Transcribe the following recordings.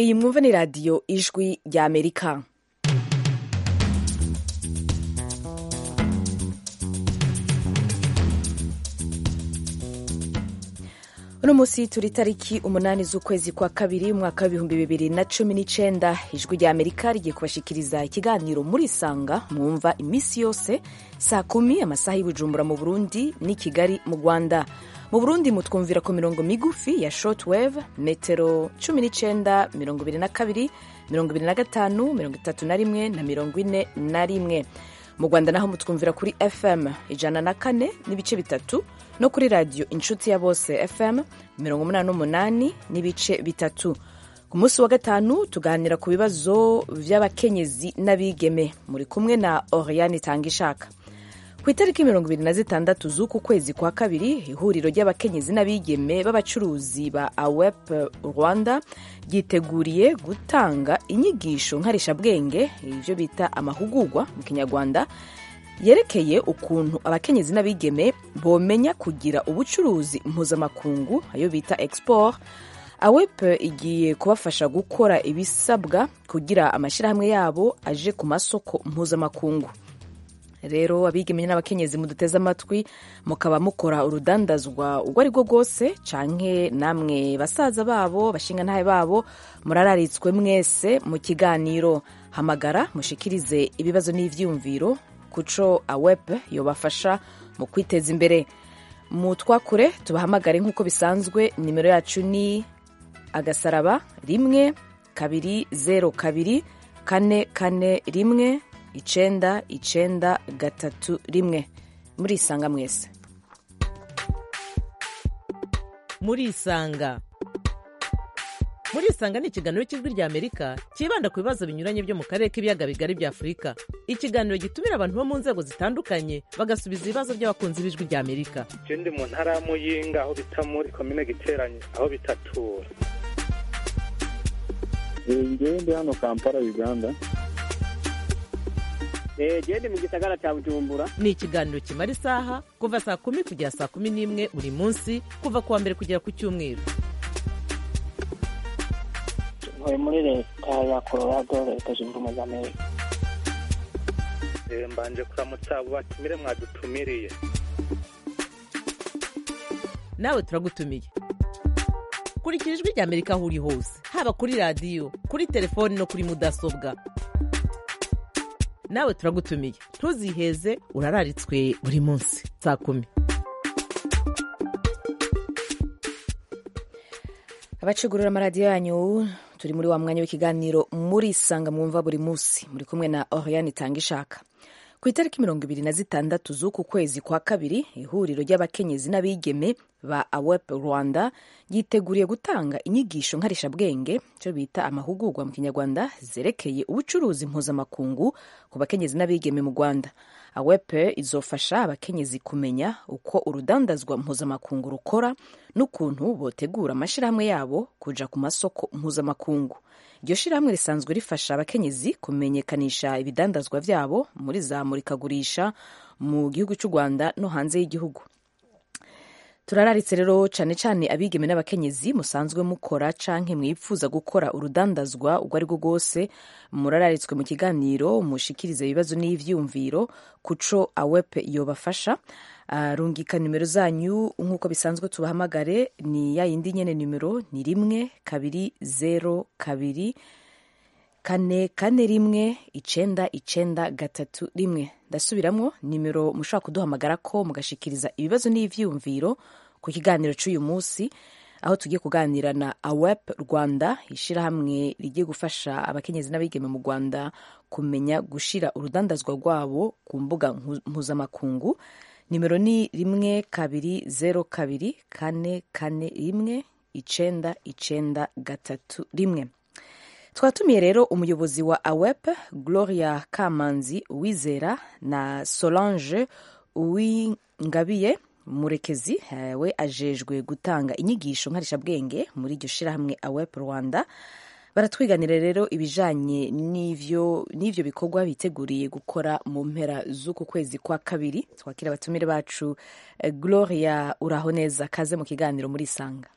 iyi mwumva ni radiyo ijwi ry'amerika uno munsi turi itariki umunani z'ukwezi kwa kabiri umwaka w'ibihumbi bibiri na cumi n'icyenda ijwi rya amerika rigiye kubashikiriza ikiganiro murisanga mwumva iminsi yose saa kumi amasaha y'ubujumbura mu burundi n'i kigali mu rwanda mu burundi mutwumvira ku mirongo migufi ya shotwave metero cumi n'icyenda mirongo ibiri na kabiri mirongo ibiri na gatanu mirongo itatu na rimwe na mirongo ine na rimwe mu rwanda naho mutwumvira kuri fm ijana na kane n'ibice bitatu no kuri radiyo inshuti ya bose fm mirongo umunani n'umunani n'ibice bitatu ku munsi wa gatanu tuganira ku bibazo by'abakenyezi n'abigeme muri kumwe na oriyani tangishaka ku itariki mirongo ibiri na zitandatu z'uku kwezi kwa kabiri ihuriro ry'abakenyezi n'abigeme b'abacuruzi ba awep rwanda ryiteguriye gutanga inyigisho nkarishabwenge ibyo bita amahugurwa mu kinyarwanda yerekeye ukuntu abakenyezi n'abigeme bomenya kugira ubucuruzi mpuzamakungu ayo bita export awep igiye kubafasha gukora ibisabwa kugira amashyirahamwe yabo aje ku masoko mpuzamakungu rero abigeme n'abakenyezi muduteze amatwi mukaba mukora urudandazwa ubwo ari bwo bwose canke namwe basaza babo bashingantahe babo murararitswe mwese mu kiganiro hamagara mushikirize ibibazo n'ivyiyumviro kuco awep yobafasha mu kwiteza imbere mu twakure tubahamagare nk'uko bisanzwe nimero yacu ni agasaraba rimwe kabiri zeru kabiri kane kane rimwe icenda icenda gatatu rimwe murisanga mwese murisanga murisanga ni ikiganiro cy'ijwi rya amerika cyibanda ku bibazo binyuranye byo mu karere k'ibiyaga bigari bya afurika ikiganiro gitumira abantu bo mu nzego zitandukanye bagasubiza ibibazo by'abakunzi b'ijwi rya amerika icyo ndi mu ntara ya muyinga aho bita muri komine giteranye aho bitatura njyewe ndi hano kampala uganda gende mu gisagara cya bujumbura ni ikiganiro kimara isaha kuva saa kumi kugera saa kumi n'imwe buri munsi kuva ku wa mbere kugera ku cyumweru ntuye muri leta ya colorado leta zunze ubumwe za amerika mbanje kuramutsa abo batumire mwadutumiriye nawe turagutumiye kurikira ijwi rya amerika aho uri hose haba kuri radiyo kuri telefoni no kuri mudasobwa nawe turagutumiye ntuziheze urararitswe buri munsi saa kumi abacugurura amaradiyo yanyu turi muri wa mwanya w'ikiganiro murisanga mwumva buri munsi muri kumwe na oriyani itanga ishaka ku itariki mirongo ibiri na zitandatu z'uku kwezi kwa kabiri ihuriro ry'abakenyezi n'abigeme ba awep rwanda ryiteguriye gutanga inyigisho nkarishabwenge icyo bita amahugurwa mu kinyarwanda zerekeye ubucuruzi mpuzamakungu ku bakenyezi n'abigeme mu rwanda awep izofasha abakenyezi kumenya uko urudandazwa mpuzamakungu rukora n'ukuntu botegura amashyirahamwe yabo kuja ku masoko mpuzamakungu iryo shyirahamwe risanzwe rifasha abakenyezi kumenyekanisha ibidandazwa byabo muri za murikagurisha mu gihugu cy'u rwanda no hanze y'igihugu turararitse rero cyane cyane abigeme n'abakenyezi musanzwe mukora canke mwipfuza gukora urudandazwa ubwo ari bwo bwose murararitswe mu kiganiro mushikirize ibibazo n'ivyumviro kuco awep yobafasha rungika nimero zanyu nk'uko bisanzwe tubahamagare ni ya yindi nyene nimero ni rimwe kabiri zero kabiri kane kane rimwe icenda icenda gatatu rimwe ndasubiramwo nimero mushobora kuduhamagara ko mugashikiriza ibibazo n'ivyiyumviro ku kiganiro c'uyu munsi aho tugiye kuganira na awep rwanda ishyirahamwe rigiye gufasha abakenyezi n'abigeme mu rwanda kumenya gushira urudandazwa rwabo ku mbuga mpuzamakungu nimero ni rimwe kabiri zeru kabiri kane kane rimwe icenda icenda gatatu rimwe twatumiye rero umuyobozi wa awep gloria kamanzi uwizera na solange uwingabiye murekezi we ajejwe gutanga inyigisho nkarishabwenge muri iryo shirahamwe awep rwanda baratwiganira rero ibijanye n'ivyo n'ivyo bikorwa biteguriye gukora mu mpera z'uku kwezi kwa kabiri twakira abatumire bacu gloria uraho neza kaze mu kiganiro muri sanga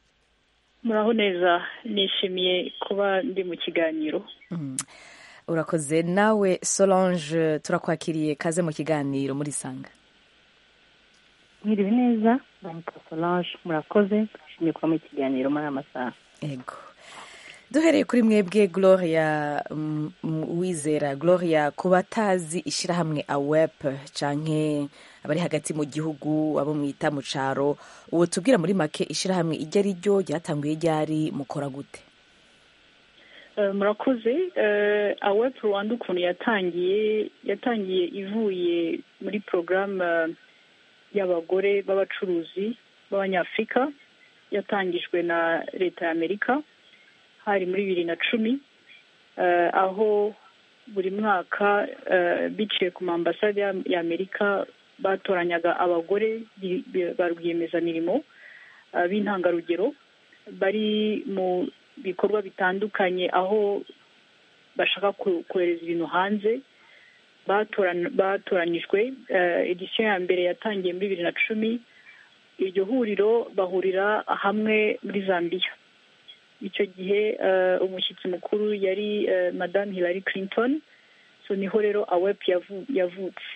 muraho neza nishimiye kuba ndi mu kiganiro urakoze nawe solange turakwakiriye kaze mu kiganiro muri sanga mwiriwe neza banka solange murakoze twishimiye kuba mu kiganiro muri aya masaha yego duhereye kuri mwebwe gloria mm, mm, wizera gloria ku batazi ishyirahamwe awep canke abari hagati mu gihugu abo mwita mu caro ubu tubwira muri make ishyirahamwe iryo ari ryo ryatanguye ryari mukora gute Eh, murakoze eh, awep rwanda ukuntu yatangiye yatangiye ivuye muri porogaramu y'abagore b'abacuruzi b'abanyafurika yatangijwe na leta ya amerika hari muri bibiri na cumi eh, aho buri mwaka eh, biciye ku mambasade ya- ya amerika batoranyaga abagore bi- bi- ba rwiyemezamirimo eh, b'intangarugero bari mu bikorwa bitandukanye aho bashaka ku- kohereza ibintu hanze batoran- batoranyijwe eh, edisiyo ya mbere yatangiye muri bibiri na cumi iryo huriro bahurira hamwe muri zambia icyo gihe eh, umushyitsi mukuru yari eh, madamu hillary clinton so niho rero awep yavu- yavutse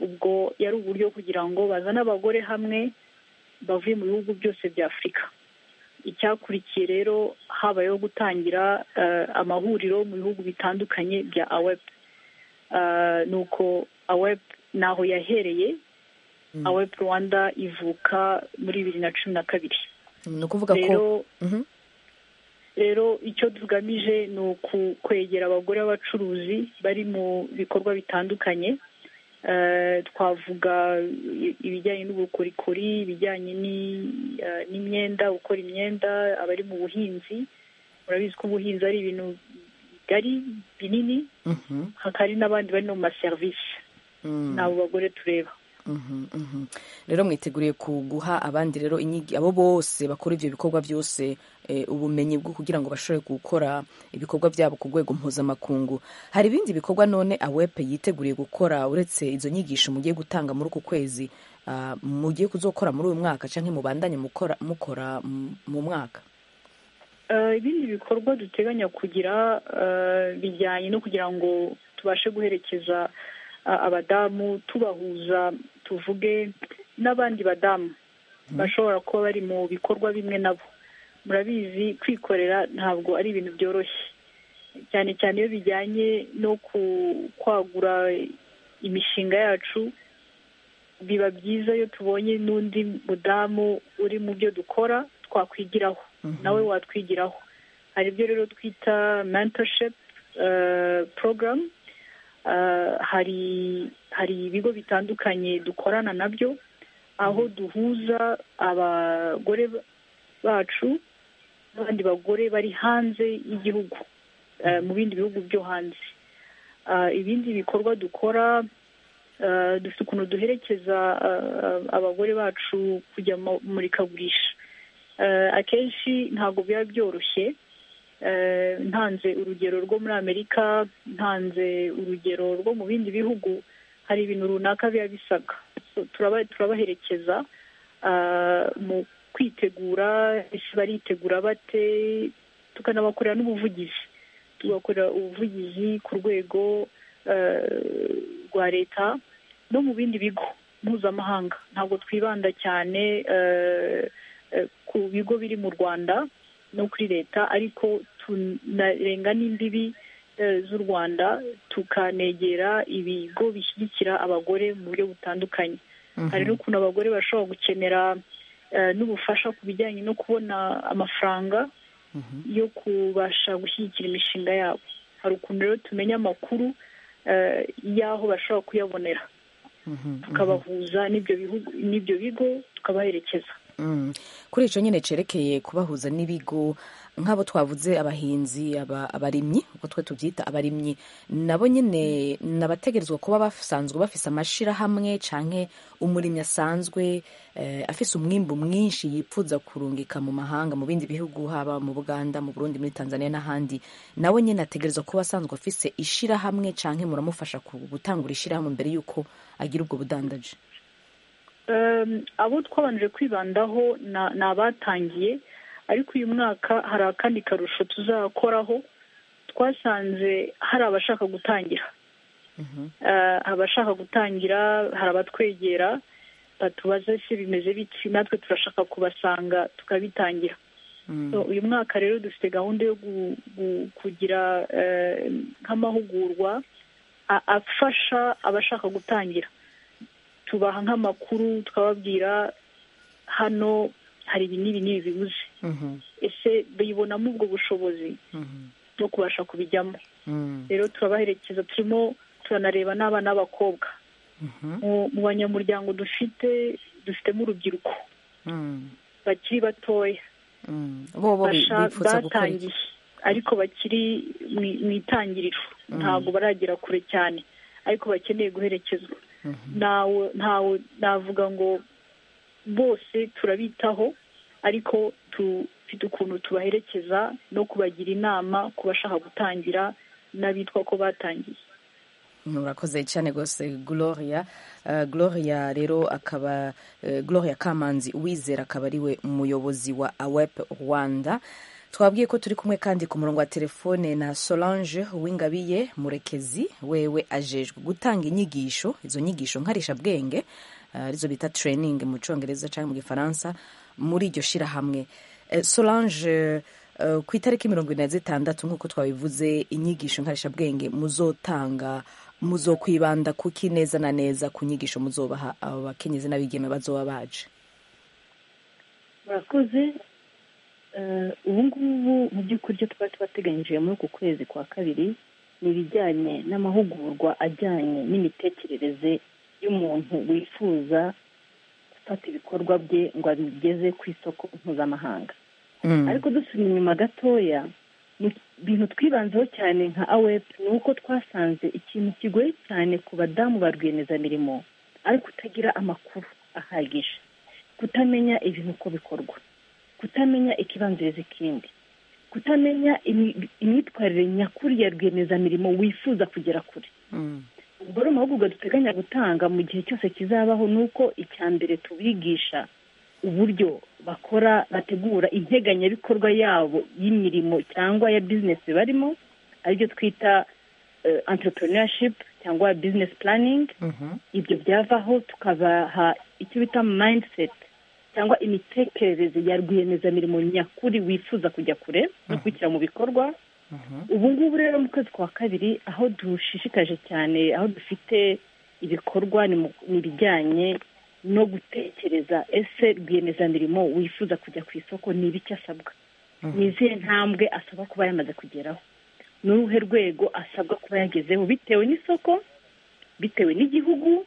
ubwo yari uburyo kugira ngo bazane abagore hamwe bavuye mu bihugu byose bya afurika icyakurikiye rero habayeho gutangira eh, amahuriro mu bihugu bitandukanye bya awep Eh, nuko awep naho yahereye awep rwanda ivuka muri bibiri na cumi na kabiri ni ukuvuga ko rero Mhm. rero icyo tugamije ni ukwegera abagore b'abacuruzi bari mu bikorwa bitandukanye Eh, twavuga i- ibijyanye n'ubukorikori ibijyanye ni- eh, n'imyenda gukora imyenda abari mu buhinzi murabizi ko ubuhinzi ari ibintu bigari binini Mhm. hakaba hari n'abandi bari no mu maserivisi Mm. ni abo bagore tureba Mhm, mhm. rero mwiteguriye ku guha abandi rero inyigo abo bose bakora ibyo bikorwa byose eh, ubumenyi bwo kugira ngo bashobore gukora ibikorwa byabo ku rwego mpuzamakungu hari ibindi bikorwa none awepe yiteguriye gukora uretse izo nyigisho mugiye gutanga muri uku kwezi ah, mugiye kuzokora muri uyu mwaka cyangwa mubandanye mukora mukora mu- mu mwaka Eh, ibindi bikorwa duteganya kugira eh, bijyanye no kugira ngo tubashe guherekeza eh, abadamu tubahuza tuvuge n'abandi badamu bashobora kuba bari mu bikorwa bimwe nabo murabizi kwikorera ntabwo ari ibintu byoroshye cyane cyane iyo bijyanye no ku- kwagura imishinga yacu biba byiza iyo tubonye n'undi mudamu uri mu byo dukora twakwigiraho nawe watwigiraho hari ibyo rero twita mentorship eh, program Eh, hari hari ibigo bitandukanye dukorana nabyo aho duhuza abagore bacu n'abandi bagore bari hanze y'igihugu eh, mu bindi bihugu byo hanze Ah, ibindi bikorwa dukora eh, dufite ukuntu duherekeza ah, abagore bacu kujya mu murikagurisha Eh, akenshi ntabwo biba byoroshye Eh, ntanze urugero rwo muri amerika ntanze urugero rwo mu bindi bihugu hari ibintu runaka biba bisabwa So, turaba- turabaherekeza ah, mu kwitegura ese baritegura bate tukanabakorera n'ubuvugizi tugakorera ubuvugizi ku rwego eh, rwa leta no mu bindi bigo mpuzamahanga ntabwo twibanda cyane eh, eh, ku bigo biri mu rwanda no kuri leta ariko tunarenga n'imbibi eh, z'u rwanda tukanegera ibigo bishyigikira abagore mu buryo butandukanye hari n'ukuntu abagore bashobora gukenera eh, n'ubufasha ku bijyanye no kubona amafaranga yo kubasha gushyigikira imishinga yabo hari ukuntu rero tumenya amakuru eh, y'aho bashobora kuyabonera tukabahuza n'ibyo bihugu n'ibyo bigo tukabaherekeza Mm. kuri icyo nyine cerekeye kubahuza n'ibigo nk'abo twavuze abahinzi aba- abarimyi uko twe tubyita abarimyi nabo nyine nabategerezwa kuba basanzwe bafise amashirahamwe canke umurimyi asanzwe eh, afise umwimbu mwinshi yipfuza kurungika mu mahanga mu bindi bihugu haba mu Buganda mu Burundi muri Tanzania n'ahandi nawe nyine ategerezwa kuba asanzwe afise ishirahamwe canke muramufasha ku- gutangura ishirahamwe mbere yuko agira ubwo budandaji Um, abo twabanje kwibandaho na- ni abatangiye ariko uyu mwaka hari akandi karusho tuzakoraho twasanze hari abashaka gutangira abashaka gutangira hari abatwegera batubaza se bimeze biki natwe turashaka kubasanga tukabitangira uyu mwaka rero dufite gahunda yo kugira nk'amahugurwa afasha abashaka gutangira tubaha nk'amakuru tukababwira hano hari ibi n'ibi n'ibi bibuze ese bibonamo ubwo bushobozi bwo kubasha kubijyamo rero turabaherekeza turimo turanareba n'abana b'abakobwa mu banyamuryango dufite dufitemo urubyiruko bakiri batoya batangiye ariko bakiri mu itangiriro ntabwo baragera kure cyane ariko bakeneye guherekezwa ntawe navuga ngo bose turabitaho ariko dufite ukuntu tubaherekeza no kubagira inama ku bashaka gutangira n'abitwa ko batangiye murakoze cyane rwose gloria gloria rero akaba gloria kamanzi uwizera akaba ari we muyobozi wa awepu rwanda twabwiye ko turi kumwe kandi ku murongo wa telefone na solange uwingabiye murekezi wewe ajejwe gutanga inyigisho izo nyigisho nkarishabwenge arizo bita training mu cyongereza cyangwa mu gifaransa muri iryo shyirahamwe solange ku itariki mirongo ine na zitandatu nk'uko twabivuze inyigisho nkarishabwenge muzotanga muzokwibanda kuki neza na neza ku nyigisho muzobaha abo bakenyezi n'abigeme bazoba baje murakoze ubu ngubu mu by'ukuri ibyo twari twateganyije muri uku kwezi kwa kabiri ni ibijyanye n'amahugurwa ajyanye n'imitekerereze y'umuntu wifuza gufata ibikorwa bye ngo abigeze ku isoko mpuzamahanga ariko dusubira inyuma gatoya mu bintu twibanzeho cyane nka awepu ni uko twasanze ikintu kigoye cyane ku badamu ba rwiyemezamirimo ari kutagira amakuru ahagije kutamenya ibintu uko bikorwa kutamenya ikibanziriza ikindi kutamenya imyitwarire nyakuri ya rwiyemezamirimo wifuza kugera kure ubwo rero amahugurwa duteganya gutanga mu gihe cyose kizabaho ni uko icya mbere tubigisha uburyo bakora bategura integanyabikorwa yabo y'imirimo cyangwa ya bizinesi barimo aribyo twita anterinashipu cyangwa bizinesi puraningi ibyo byavaho tukabaha icyo bita mayindiseti cyangwa imitekerereze ya rwiyemezamirimo nyakuri wifuza kujya kure no kwishyira mu bikorwa ubu ngubu rero mu kwezi kwa kabiri aho dushishikaje cyane aho dufite ibikorwa ni ibijyanye no gutekereza ese rwiyemezamirimo wifuza kujya ku isoko ni ibiki asabwa ni izihe ntambwe asabwa kuba yamaze kugeraho ni uruhe rwego asabwa kuba yagezeho bitewe n'isoko bitewe n'igihugu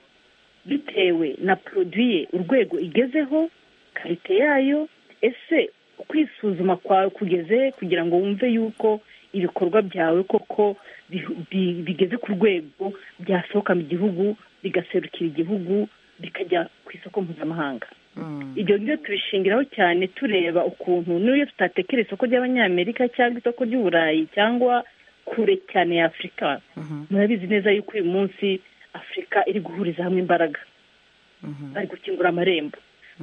bitewe na poroduye urwego igezeho karite yayo ese kwisuzuma kwawe kugeze kugira ngo wumve yuko ibikorwa byawe koko bigeze ku rwego byasohoka mu gihugu bigaserukira igihugu bikajya ku isoko mpuzamahanga ibyo ngibyo tubishingiraho cyane tureba ukuntu n'iyo tutatekera isoko ry'abanyamerika cyangwa isoko ry'uburayi cyangwa kure cyane ya afurika murabizi neza yuko uyu munsi afurika iri guhuriza hamwe imbaraga bari gukingura amarembo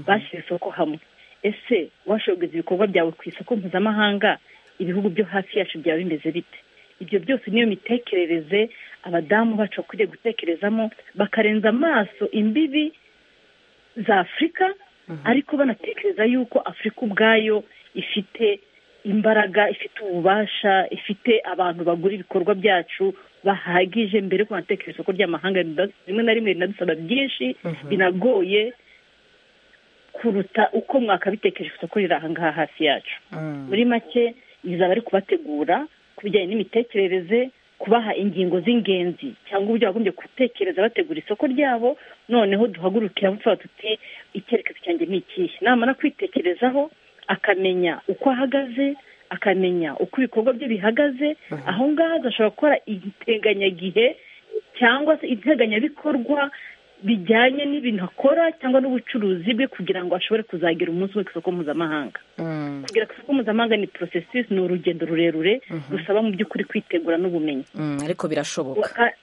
bashyira isoko hamwe ese washobora kugeza ibikorwa byawe ku isoko mpuzamahanga ibihugu byo hafi yacu byaba bimeze bite ibyo byose niyo mitekerereze abadamu bacu bakwiriye gutekerezamo bakarenza amaso imbibi za afurika ariko banatekereza yuko afurika ubwayo ifite imbaraga ifite ububasha ifite abantu bagura ibikorwa byacu bahagije mbere ko banatekereza isoko ry'amahanga rimwe na rimwe rinadusaba byinshi binagoye kuruta uko mwakabitekereje isoko riri ahangaha hafi yacu muri make izaba ari kubategura ku bijyanye n'imitekerereze kubaha ingingo z'ingenzi cyangwa uburyo bagombye gutekereza bategura isoko ryabo noneho duhagurukira vuba tuti icyerekezo cyanjye ni ikihe namara kwitekerezaho akamenya uko ahagaze akamenya uko ibikorwa bye bihagaze aho ngaho agashobora gukora integanyagihe cyangwa se integanyabikorwa bijyanye n'ibintu akora cyangwa n'ubucuruzi bwe kugira ngo ashobore kuzagira umunsi we ku isoko mpuzamahanga kugira ku isoko mpuzamahanga ni porosesisi ni urugendo rurerure rusaba mu by'ukuri kwitegura n'ubumenyi ariko birashoboka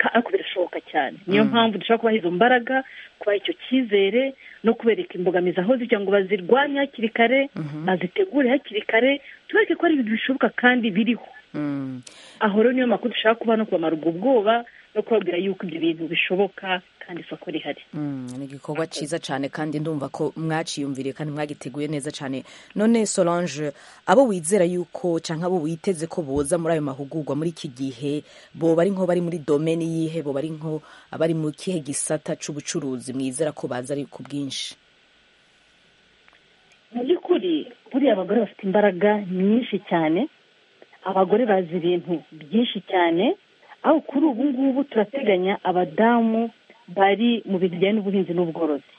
ariko birashoboka cyane niyo mpamvu dushobora kubaha izo mbaraga kubaha icyo cyizere no kubereka imbogamizi aho zijya ngo bazirwanye hakiri kare bazitegure hakiri kare tubereke ko ari ibintu bishoboka kandi biriho aho rero niyo makuru dushaka kuba no kubamara ubwo bwoba no kubabwira yuko ibyo bintu bishoboka kandi isoko rihari ni igikorwa cyiza cyane kandi ndumva ko mwaciyumviriye kandi mwagiteguye neza cyane none solange abo wizera yuko cyangwa abo witeze ko boza muri ayo mahugurwa muri iki gihe bo bari nko bari muri domeni yihe bo bari nko abari mu kihe gisata cy'ubucuruzi mwizera ko baza ari ku bwinshi mu by'ukuri buriya abagore bafite imbaraga nyinshi cyane abagore bazi ibintu byinshi cyane aho kuri ubu ngubu turateganya abadamu bari mu bintu bijyanye n'ubuhinzi n'ubworozi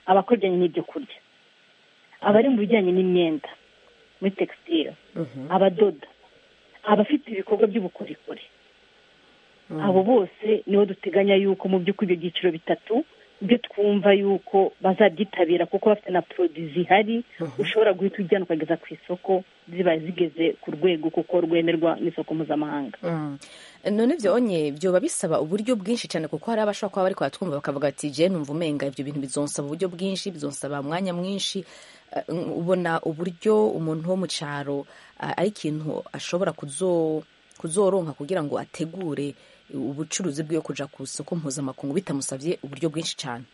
abakora ibijyanye n'ibyo kurya abari mu bijyanye n'imyenda muri tegisitire abadoda abafite ibikorwa by'ubukorikori abo bose nibo duteganya yuko mu by'ukuri ibyo byiciro bitatu byo twumva yuko bazabyitabira kuko bafite na poroduwi zihari ushobora guhita ujyana ukageza ku isoko ziba zigeze ku rwego kuko rwemerwa n'isoko mpuzamahanga none byonye byoba bisaba uburyo bwinshi cyane kuko hari abashobora kuba bari twumva bakavuga ati jene numva umenga ibyo bintu bizonsaba uburyo bwinshi bizonsaba umwanya mwinshi Eh, ubona uburyo umuntu wo mu cyaro ah, ari ikintu ashobora kuzo kuzoronka kugira ngo ategure ubucuruzi bwiwe kuja ku isoko mpuzamakungu bitamusabye uburyo bwinshi cyane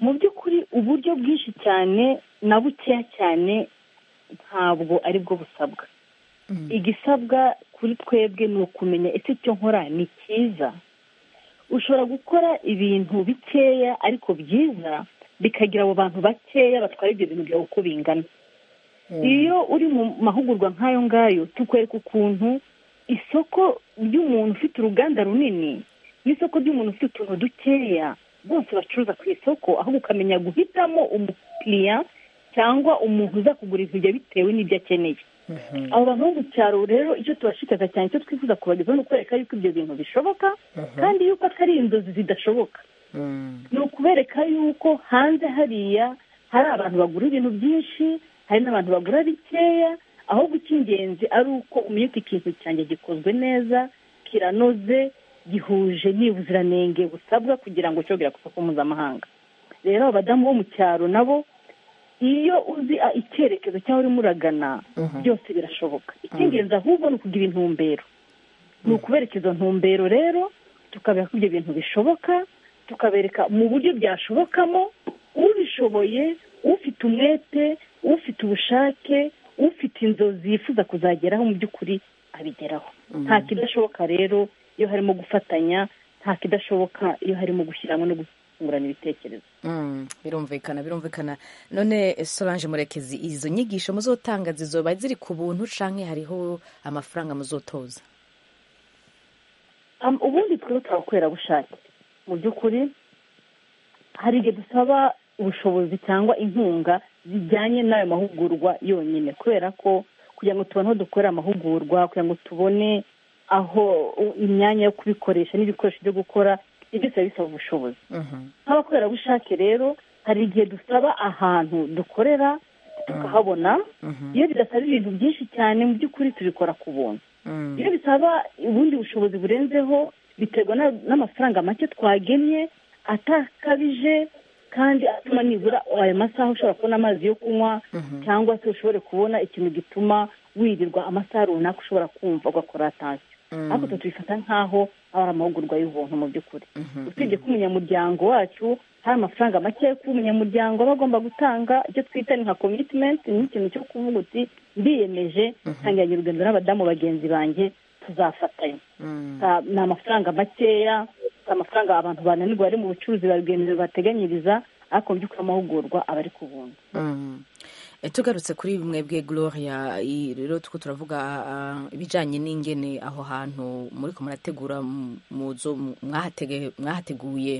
mu by'ukuri uburyo bwinshi cyane na bukeya cyane ntabwo ari bwo busabwa igisabwa kuri twebwe ni ukumenya ese icyo nkora ni cyiza ushobora gukora ibintu bikeya ariko byiza bikagira abo bantu bakeya batwara ibyo bintu byawe uko bingana iyo uri mu mahugurwa nk'ayo ngayo tukwereka ukuntu isoko ry'umuntu ufite uruganda runini n'isoko ry'umuntu ufite utuntu dukeya bose bacuruza ku isoko ahubwo ukamenya guhitamo umukiriya cyangwa umuntu uza kugura ibyo bitewe n'ibyo akeneye abo bantu bo mu cyaro rero icyo tubashikaza cyane icyo twifuza kubagezaho ni ukwereka yuko ibyo bintu bishoboka kandi yuko atari inzozi zidashoboka ni ukubereka yuko hanze hariya hari abantu bagura ibintu byinshi hari n'abantu bagura bikeya ahubwo icy'ingenzi ari uko umenya uti ikintu cyanjye gikozwe neza kiranoze gihuje n'ubuziranenge busabwa kugira ngo cyogere ku isoko mpuzamahanga rero abadamu bo mu cyaro nabo iyo uzi a- icyerekezo cy'aho urimo uragana byose birashoboka icy'ingenzi ahubwo ni ukugira intumbero ni ukubereka izo ntumbero rero tukabereka ko ibyo bintu bishoboka tukabereka mu buryo byashobokamo ubishoboye ufite umwete ufite ubushake ufite inzozi yifuza kuzageraho mu by'ukuri abigeraho nta kidashoboka rero iyo harimo gufatanya nta kidashoboka iyo harimo gushyira hamwe no gutungurana ibitekerezo Mm, birumvikana birumvikana none eh, solange murekezi izo nyigisho muzotanga zizoba ziri ku buntu canke hariho amafaranga muzotoza Am- ubundi twebwe abakorerabushake mu by'ukuri hari igihe dusaba ubushobozi cyangwa inkunga zijyanye n'ayo mahugurwa yonyine kubera ko kugira ngo tubone aho dukorera amahugurwa kugira ngo tubone aho u- imyanya yo kubikoresha n'ibikoresho byo gukora ibyo byose biba bisaba ubushobozi nk'abakorerabushake rero hari igihe dusaba ahantu dukorera tukahabona iyo bidasaba ibintu byinshi cyane mu by'ukuri tubikora ku buntu iyo bisaba ubundi bushobozi burenzeho biterwa na- n'amafaranga make twagenye atakabije kandi atuma nibura ayo masaha ushobora kubona amazi yo kunywa cyangwa se ushobore kubona ikintu gituma wirirwa amasaha runaka ushobora kumva ugakora atansiyo ariko twe tubifata nk'aho aba ari amahugurwa y'ubuntu mu by'ukuri usibye ko umunyamuryango wacu hari amafaranga make yo kuba umunyamuryango aba agomba gutanga icyo twita ni nka komitimenti ni ikintu cyo kuvuga uti ndiyemeje ntangiranye urugendo n'abadamu bagenzi banjye tuzafatanya Sa- ni amafaranga makeya si amafaranga abantu bananirwa bari mu bucuruzi barwiyemeje bateganyiriza ariko mu by'ukuri amahugurwa aba ari ku buntu Mm. Eh, tugarutse kuri mwebwe gloria i- rero tuko turavuga ah, ibijanye n'ingene aho hantu muri ko murategura mu- muzo mu- mwahate- mwahateguye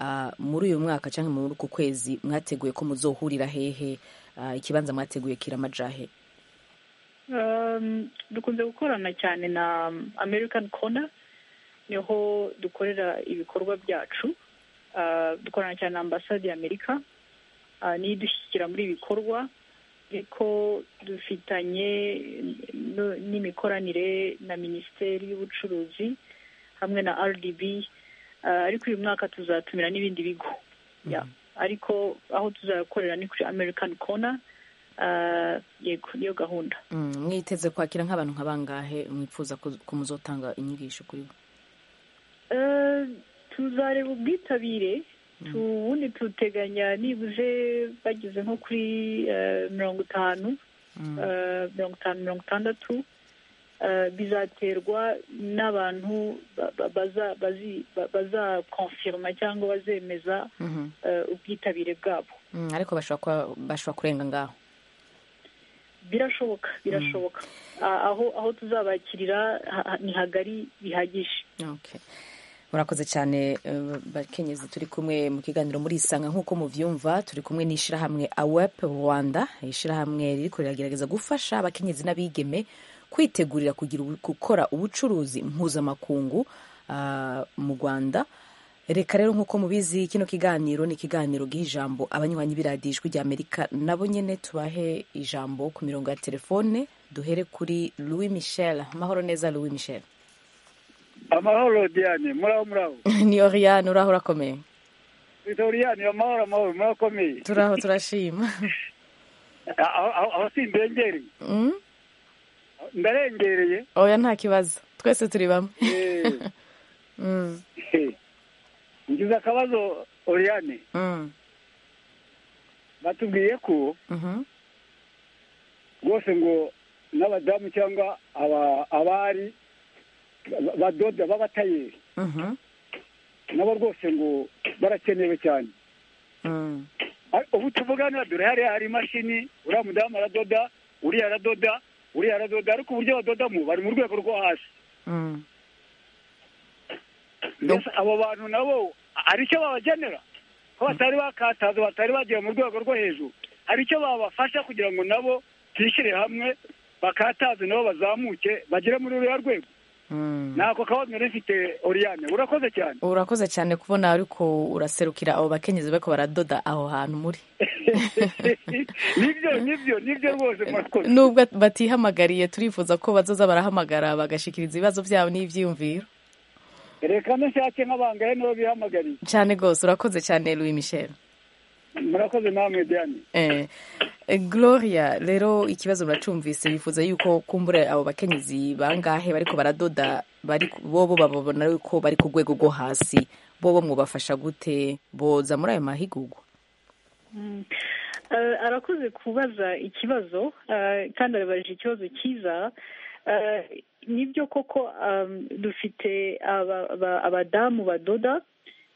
ah, muri uyu mwaka canke muri uku kwezi mwateguye ko muzohurira hehe Ah, ikibanza mwateguye kiramajahe Um, dukunze gukorana cyane na um, American Corner niho dukorera ibikorwa byacu Uh, dukorana cyane na ambasade y'amerika uh, niyo idushyigikira muri ibi bikorwa ariko dufitanye no- n'imikoranire na minisiteri y'ubucuruzi hamwe na rdb ariko uyu mwaka tuzatumira n'ibindi bigo ariko aho tuzakorera ni kuri american corner yego niyo gahunda mwiteze kwakira nk'abantu nka bangahe mwipfuza ko muzotanga inyigisho kuri bo tuzareba ubwitabire ubundi tuteganya nibuze bageze nko kuri mirongo itanu mirongo itanu mirongo itandatu bizaterwa n'abantu bazakonfirma cyangwa bazemeza ubwitabire bwabo ariko bashobora kurenga ngaho birashoboka birashoboka aho aho tuzabakirira ni hagari bihagije murakoze cyane bakenyezi turi kumwe mu kiganiro muri isanga nk'uko mubyumva turi kumwe n'ishyirahamwe awepu rwanda ishyirahamwe riri riragerageza gufasha abakenyezi n'abigeme kwitegurira gukora ubucuruzi mpuzamakungu mu rwanda reka rero nk'uko mubizi kino kiganiro ni ikiganiro giha ijambo abanywanyi b'iradiyo ijwi rya amerika nabo nyine tubahe ijambo ku mirongo ya telefone duhere kuri louis michel amahoro neza louis michel amahoro diane muraho muraho ni oriyani uraho urakomeye twita oriyani amahoro amahoro murakomeye turaho turashima aho si imbengereye ndarengereye oya nta kibazo twese turi bamwe ngize akabazo oriyani batubwiye ko rwose ngo n'abadamu cyangwa abari badoda b'abatayeri nabo rwose ngo barakenewe cyane ubu tuvuganira dore hariya hari imashini uriya mudamu aradoda uriya aradoda uriya aradoda ariko uburyo badodamo bari mu rwego rwo hasi mbese abo bantu nabo hari icyo babagenera ko batari bakataza batari bagiye mu rwego rwo hejuru hari icyo babafasha kugira ngo nabo bishyire hamwe bakataze nabo bazamuke bagere muri ruriya rwego ntabwo kabazo nari ufite oriyane urakoze cyane urakoze cyane kubona ariko uraserukira abo bakenyezi bariko baradoda aho hantu muri nibyo nibyo nibyo rwose murakoze nubwo batihamagariye turifuza ko bazoza barahamagara bagashikiriza ibibazo byabo n'ibyiyumviro reka nshake nk'abangahe nibo bihamagariye cyane rwose urakoze cyane louis michel murakoze namwe diane gloria rero ikibazo muracumvise bifuza yuko kumbura abo bakenyezi bangahe bariko baradoda bobo bababona yuko bari ku rwego rwo hasi bobo mwubafasha gute boza muri ayo mahigurwa arakoze kubaza ikibazo kandi arabajije ikibazo cyiza nibyo koko dufite abadamu badoda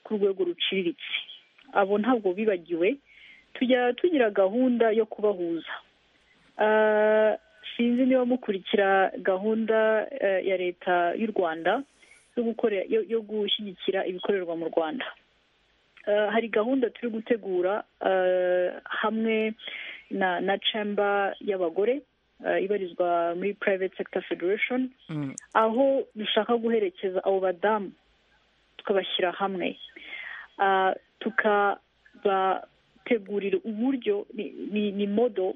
ku rwego ruciriritse abo ntabwo bibagiwe tujya tugira gahunda yo kubahuza sinzi niba mukurikira gahunda ya leta y'u rwanda yo gushyigikira ibikorerwa mu rwanda hari gahunda turi gutegura hamwe na cemba y'abagore ibarizwa muri private sector federation aho dushaka guherekeza abo badamu tukabashyira hamwe tukabategurira uburyo ni modo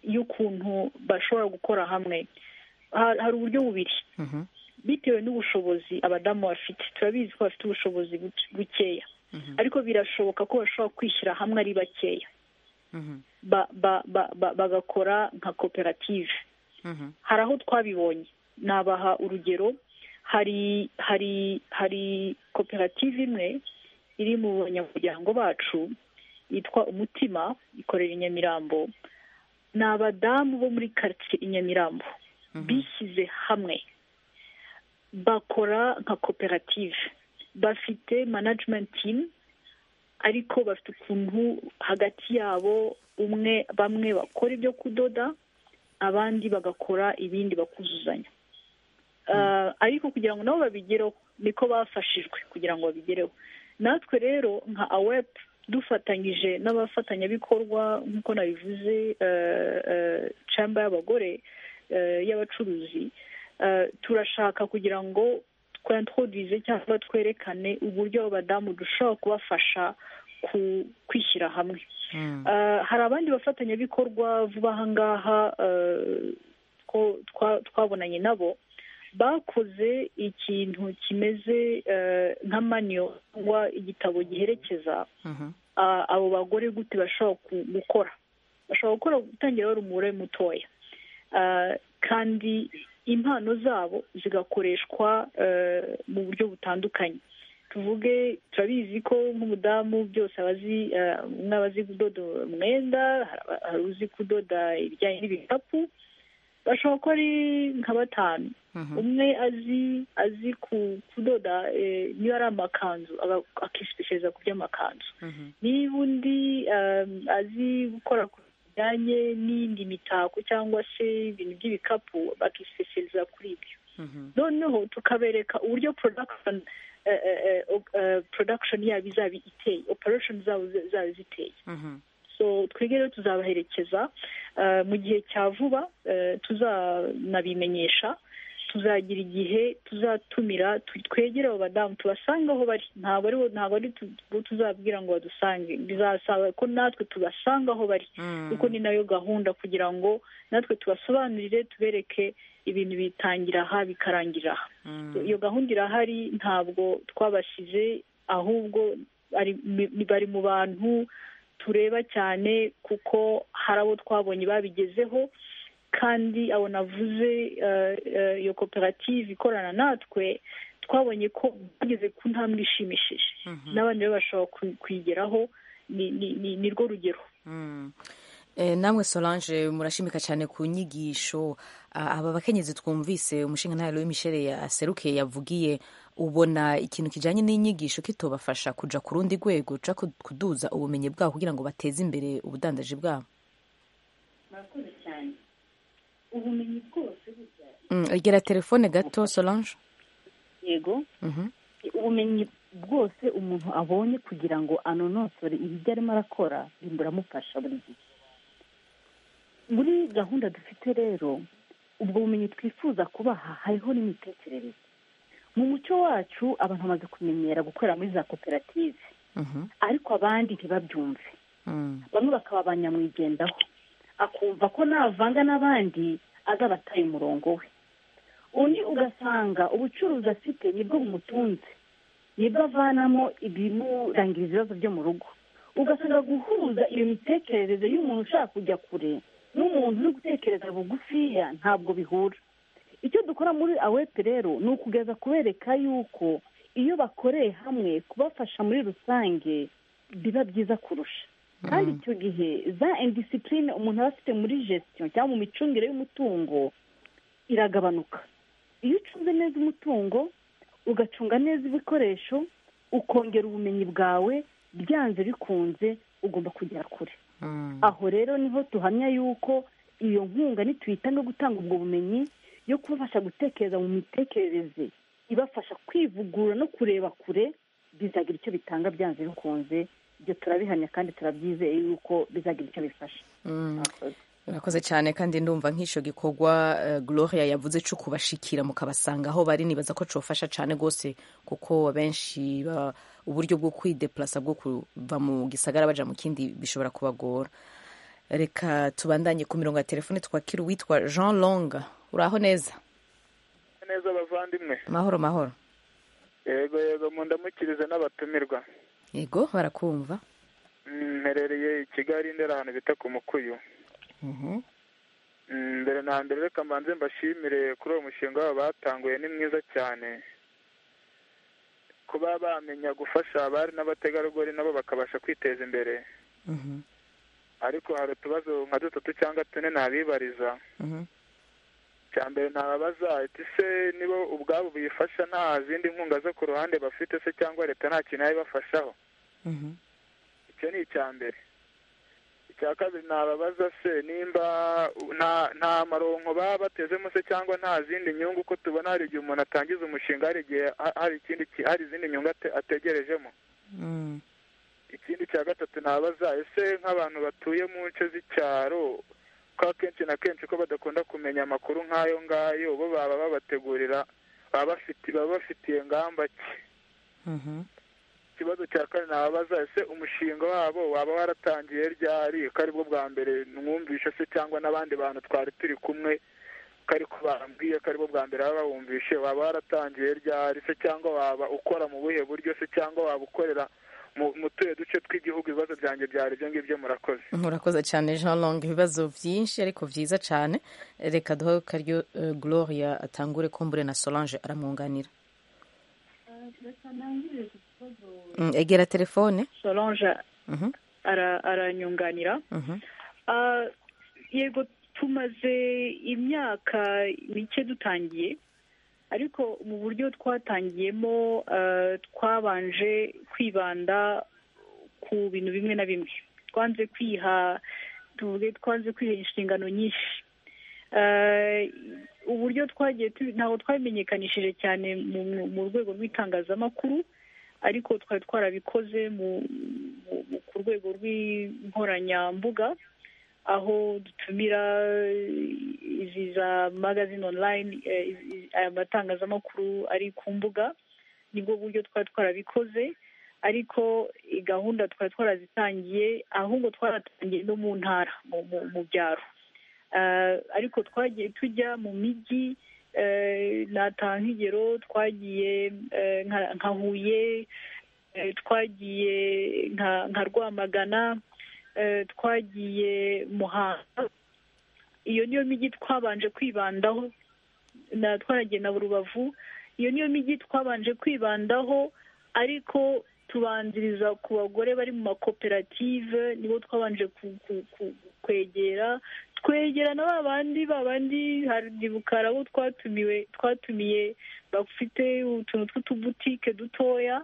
y'ukuntu bashobora gukora hamwe hari uburyo bubiri bitewe n'ubushobozi abadamu bafite turabizi ko bafite ubushobozi bukeya ariko birashoboka ko bashobora kwishyira hamwe ari bakeya bagakora nka koperative hari aho twabibonye nabaha urugero hari hari hari koperative imwe iri mu banyamuryango bacu yitwa umutima ikorera i nyamirambo ni abadamu bo muri karitsiye i nyamirambo bishyize hamwe bakora nka koperative bafite management team ariko bafite ukuntu hagati yabo umwe bamwe bakora ibyo kudoda abandi bagakora ibindi bakuzuzanya ariko kugira ngo nabo babigereho niko bafashijwe kugira ngo babigereho natwe rero nka awepu dufatanyije n'abafatanyabikorwa nk'uko nabivuze camba y'abagore y'abacuruzi turashaka kugira ngo twantwodize cyangwa twerekane uburyo abadamu dushobora kubafasha kwishyira hamwe hari abandi bafatanyabikorwa vuba aha ngaha twabonanye nabo bakoze ikintu kimeze nka maniyo cyangwa igitabo giherekeza abo bagore gute bashobora gukora bashobora gukora gutangira bari umubare mutoya kandi impano zabo zigakoreshwa mu buryo butandukanye tuvuge turabizi ko nk'umudamu byose abazi umwe azi kudoda umwenda hari uzi kudoda ibijyanye n'ibikapu bashobora ko ari nka batanu umwe azi azi kudoda niba ari amakanzu akisipesheza ku by'amakanzu niba undi azi gukora ku bijyanye n'iyindi mitako cyangwa se ibintu by'ibikapu bakisipesheza kuri ibyo noneho tukabereka uburyo porodakishoni porodakishoni yabo izaba iteye operashoni zabo zaba ziteye so twige rero tuzabaherekeza mu gihe cya vuba tuzanabimenyesha tuzagira igihe tuzatumira twegere abo badamu tubasange aho bari ntabwo ari ntabwo ari tuzabwira ngo badusange bizasaba ko natwe tubasanga aho bari kuko ni nayo gahunda kugira ngo natwe tubasobanurire tubereke ibintu bitangira aha bikarangirira aha iyo gahunda irahari ntabwo twabashyize ahubwo bari mu bantu tureba cyane kuko hari abo twabonye babigezeho kandi abo navuze iyo koperative ikorana natwe twabonye ko bageze ku ntambwe ishimishije n'abandi rero bashobora kuyigeraho ni rwo rugero namwe solange murashimika cyane ku nyigisho aba bakenyezi twumvise umushinga ntahari w'imisheri yaserukiye yavugiye ubona ikintu kijyanye n'inyigisho kitobafasha kujya ku rundi rwego kuduza ubumenyi bwabo kugira ngo bateze imbere ubudandaji bwabo murakoze cyane ubumenyi bwose egera telefone gato solange yego ubumenyi bwose umuntu abonye kugira ngo anonosore ibyo arimo arakora biramufasha buri gihe muri gahunda dufite rero ubwo bumenyi twifuza kubaha hariho n'imitekerereze mu muco wacu abantu bamaze kumenyera gukorera muri za koperative ariko abandi ntibabyumve bamwe bakaba banyamwigendaho akumva ko navanga n'abandi azaba ataye umurongo we undi ugasanga ubucuruzi afite nibwo bumutunze nibwo avanamo ibimurangiriza ibibazo byo mu rugo ugasanga guhuza iyo mitekerereze y'umuntu ushaka kujya kure n'umuntu uri gutekereza bugufiya ntabwo bihura icyo dukora muri awepe rero ni ukugeza kubereka yuko iyo bakoreye hamwe kubafasha muri rusange biba byiza kurusha kandi icyo gihe za indisipurine umuntu aba afite muri gesitiyo cyangwa mu micungire y'umutungo iragabanuka iyo ucunze neza umutungo ugacunga neza ibikoresho ukongera ubumenyi bwawe byanze bikunze ugomba kugera kure aho rero niho tuhamya yuko iyo nkunga nitwita no gutanga ubwo bumenyi yo kubafasha gutekereza mu mitekerereze ibafasha kwivugura no kureba kure bizagira icyo bitanga byanze bikunze ibyo turabihamya kandi turabyizeye yuko bizagira icyo bifasha murakoze cyane kandi ndumva nk'icyo gikorwa gloria yavuze cyo kubashikira mukabasanga aho bari nibaza ko cyofasha cyane rwose kuko abenshi uburyo bwo kwidepurasa bwo kuva mu gisagara bajya mu kindi bishobora kubagora reka tubandanye ku mirongo ya telefone twakira uwitwa jean longa uraho neza neza abavandimwe mahoro mahoro yego yego mundamukirize n'abatumirwa yego barakumva mperereye i kigali ndera ahantu bita ku mukuyu mbere na mbere reka mbanze mbashimire kuri uwo mushinga wabo batanguye ni mwiza cyane kuba bamenya gufasha abari n'abategarugori nabo bakabasha kwiteza imbere ariko hari utubazo nka dutatu cyangwa tune ntabibariza cya mbere ntababaza ati se nibo ubwabo biyifasha nta zindi nkunga zo ku ruhande bafite se cyangwa leta nta kintu yabibafashaho icyo ni icya mbere icya kabiri nababaza se nimba nta maronko baba batezemo se cyangwa nta zindi nyungu uko tubona hari igihe umuntu atangiza umushinga hari igihe hari ikindi hari izindi nyungu ategerejemo ikindi cya gatatu nababaza ese nk'abantu batuye mu nce z'icyaro ko akenshi na kenshi ko badakunda kumenya amakuru nk'ayo ngayo bo baba babategurira baba bafitiye ngamba ki ikibazo cya kane nababaza ese umushinga wabo waba waratangiye ryari ko aribwo bwa mbere mwumvisha se cyangwa n'abandi bantu twari turi kumwe ko ariko bambwiye ko aribwo bwa mbere baba bawumvishe waba waratangiye ryari se cyangwa waba ukora mu buhe buryo se cyangwa waba ukorera mu tuye duce tw'igihugu ibibazo byanjye byari ibyo ngibyo murakoze murakoze cyane jean long ibibazo byinshi ariko byiza cyane reka duhe karyo gloria atangure kumbure na solange aramwunganira egera telefone solange aranyunganira yego tumaze imyaka mike dutangiye ariko mu buryo twatangiyemo twabanje kwibanda ku bintu bimwe na bimwe twanze kwiha tuvuge twanze kwiha inshingano nyinshi uburyo twagiye ntabwo twamenyekanishije cyane mu rwego rw'itangazamakuru ariko twari twarabikoze ku rwego rw'inkoranyambuga aho dutumira izi za magazine online aya matangazamakuru ari ku mbuga nibwo buryo twari twarabikoze ariko gahunda twari twarazitangiye ahubwo twaratangiye no mu ntara mu byaro ariko twagiye tujya mu mijyi natanga nk'ingero twagiye nka huye twagiye nka rwamagana twagiye muhanga iyo niyo mijyi twabanje kwibandaho twaragiye na rubavu iyo niyo mijyi twabanje kwibandaho ariko tubanziriza ku bagore bari mu makoperative nibo twabanje kwegera twegera na ba bandi ba bandi hari abo twatumiwe twatumiye bafite utuntu tw'utubutike dutoya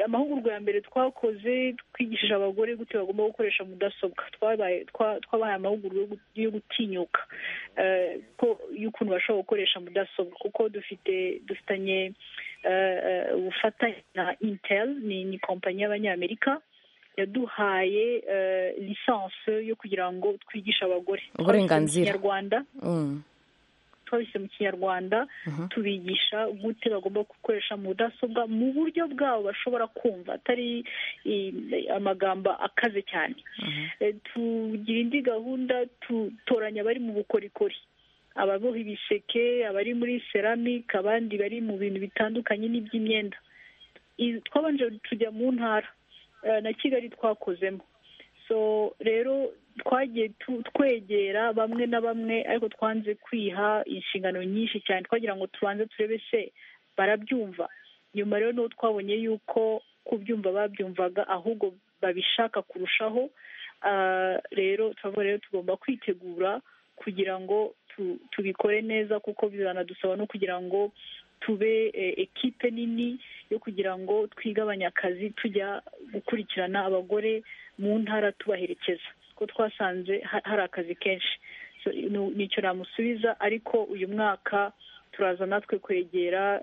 amahugurwa ya mbere twakoze twigishije abagore gute bagomba gukoresha mudasobwa twabahaye amahugurwa yo gutinyuka y'ukuntu bashobora gukoresha mudasobwa kuko dufite dufitanye ubufatanye na intel ni kompanyi y'abanyamerika yaduhaye lisansi yo kugira ngo twigishe abagore uburenganzira twabise mu kinyarwanda tubigisha gute bagomba gukoresha mudasobwa mu buryo bwabo bashobora kumva atari amagambo akaze cyane tugira indi gahunda dutoranya abari mu bukorikori ababoha ibiseke abari muri ceramic abandi bari mu bintu bitandukanye n'iby'imyenda twabanje tujya mu ntara na kigali twakozemo so rero twagiye twegera bamwe na bamwe ariko twanze kwiha inshingano nyinshi cyane twagira ngo tubanze turebe se barabyumva nyuma rero n'uwo twabonye yuko kubyumva babyumvaga ahubwo babishaka kurushaho rero turavuga rero tugomba kwitegura kugira ngo tubikore neza kuko bizanadusaba no kugira ngo tube ekipe nini yo kugira ngo twigabanye akazi tujya gukurikirana abagore mu ntara tubaherekeza kuko twasanze hari akazi kenshi nicyo namusubiza ariko uyu mwaka turaza natwe kwegera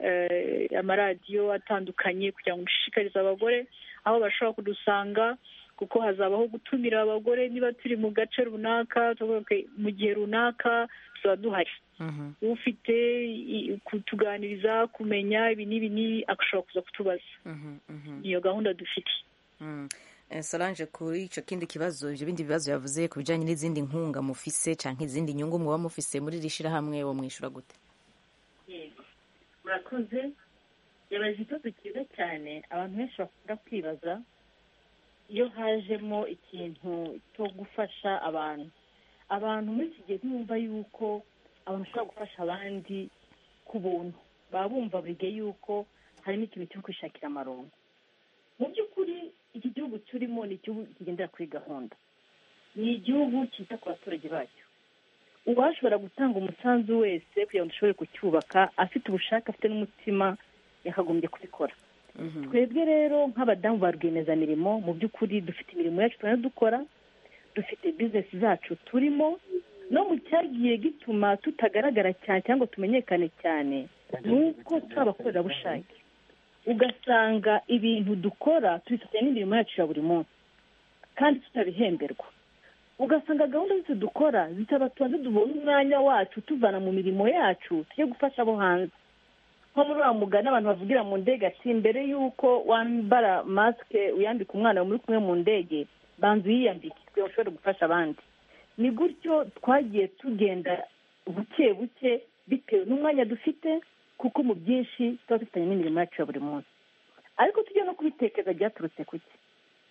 amaradiyo atandukanye kugira ngo dushishikarize abagore aho bashobora kudusanga kuko hazabaho gutumira abagore niba turi mu gace runaka mu gihe runaka tuba duhari ufite kutuganiriza kumenya ibi n'ibi n'ibi agashobora kuza kutubaza iyo gahunda dufite solange kuri icyo kindi kibazo ibyo bindi bibazo yavuze ku bijyanye n'izindi nkunga mufise cyangwa izindi nyungu muba mufise muri iri shyirahamwe wo mwishyura gute murakoze yabaje ikibazo cyiza cyane abantu benshi bakunda kwibaza iyo hajemo ikintu cyo gufasha abantu abantu muri iki gihe ntibumva yuko abantu bashobora gufasha abandi ku buntu baba bumva buri gihe yuko harimo ikintu cyo kwishakira amarongo mu by'ukuri iki gihugu turimo ni igihugu kigendera kuri gahunda ni igihugu cyita ku baturage bacyo uwashobora gutanga umusanzu wese kugira ngo dushobore kucyubaka afite ubushake afite n'umutima yakagombye kubikora twebwe rero nk'abadamu ba rwiyemezamirimo mu by'ukuri dufite imirimo yacu dukora dufite bizinesi zacu turimo no mu cyagiye gituma tutagaragara cyane cyangwa tumenyekane cyane ni uko abakorerabushake ugasanga ibintu dukora tubifitiye n'imirimo yacu ya buri munsi kandi tutabihemberwa ugasanga gahunda zose dukora tubanza tubona umwanya wacu tuvana mu mirimo yacu tujye gufasha abo hanze nko muri wa mugani abantu bavugira mu ndege ati mbere y'uko wambara masike uyambika umwana muri kumwe mu ndege banza uyiyambike kugira ngo ushobore gufasha abandi ni gutyo twagiye tugenda buke buke bitewe n'umwanya dufite kuko mu byinshi tuba dufitanye n'imirimo yacu ya buri munsi ariko tujya no kubitekereza byaturutse ku cye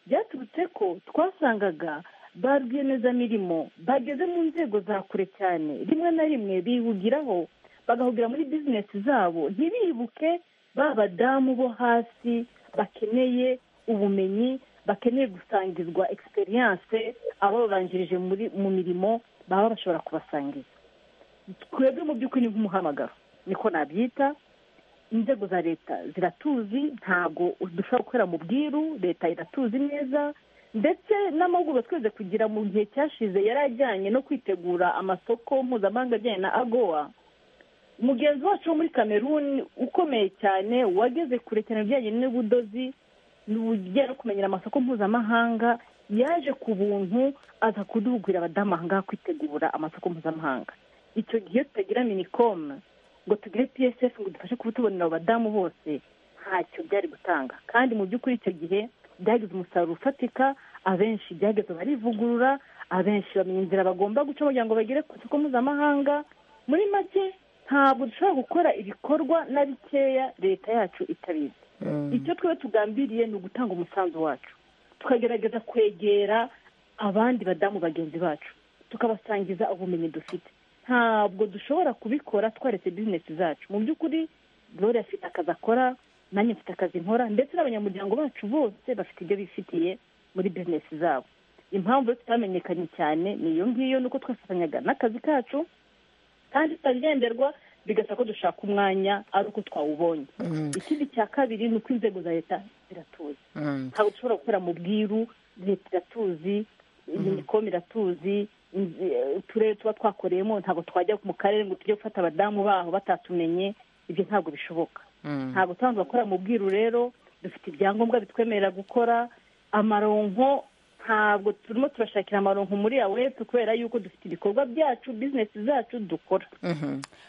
byaturutse ko twasangaga ba rwiyemezamirimo bageze mu nzego za kure cyane rimwe na rimwe bihugiraho bagahugira muri bizinesi zabo ntibibuke ba badamu bo hasi bakeneye ubumenyi bakeneye gusangizwa egisperiyanse abababanjirije mu mirimo baba bashobora kubasangiza twebwe mu by'ukuri ni nk'umuhamagaro niko nabyita inzego za leta ziratuzi ntabwo dushobora gukorera mu bwiru leta iratuzi neza ndetse n'amahugurwa twese kugira mu gihe cyashize yari ajyanye no kwitegura amasoko mpuzamahanga ajyanye na agowa mugenzi wacu wo muri kameruni ukomeye cyane wageze kure cyane ibijyanye n'ubudozi n'ubujyanye no kumenyera amasoko mpuzamahanga yaje ku buntu aza kuduhugurira abadamu aha ngaha kwitegura amasoko mpuzamahanga icyo gihe tutagira minicom ngo tugire psf ngo dufashe kuba tubonera abadamu bose ntacyo byari gutanga kandi mu by'ukuri icyo gihe byagize umusaruro ufatika abenshi byageze barivugurura abenshi bamenya inzira bagomba guca kugira ngo bagere ku isoko mpuzamahanga muri make ntabwo dushobora gukora ibikorwa na bikeya leta yacu itabizi icyo twaba tugambiriye ni ugutanga umusanzu wacu tukagerageza kwegera abandi badamu bagenzi bacu tukabasangiza ubumenyi dufite ntabwo dushobora kubikora twaretse bizinesi zacu mu by'ukuri dore afite akazi akora nanjye mfite akazi nkora ndetse n'abanyamuryango bacu bose bafite ibyo bifitiye muri bizinesi zabo impamvu tutamenyekanye cyane ni iyo ngiyo nuko twafatanyaga n'akazi kacu kandi tutagenderwa bigasaba ko dushaka umwanya ari uko twawubonye ikindi cya kabiri ni uko inzego za leta ziratuzi ntabwo dushobora gukorera mu bwiru leta iratuzi iminikoma iratuzi uturere tuba twakoreyemo ntabwo twajya mu karere ngo tujye gufata abadamu baho batatumenye ibyo ntabwo bishoboka ntabwo tuba gukora mu bwiru rero dufite ibyangombwa bitwemerera gukora amaronko ntabwo turimo turashakira amaronko muri awesi kubera yuko dufite ibikorwa byacu bizinesi zacu dukora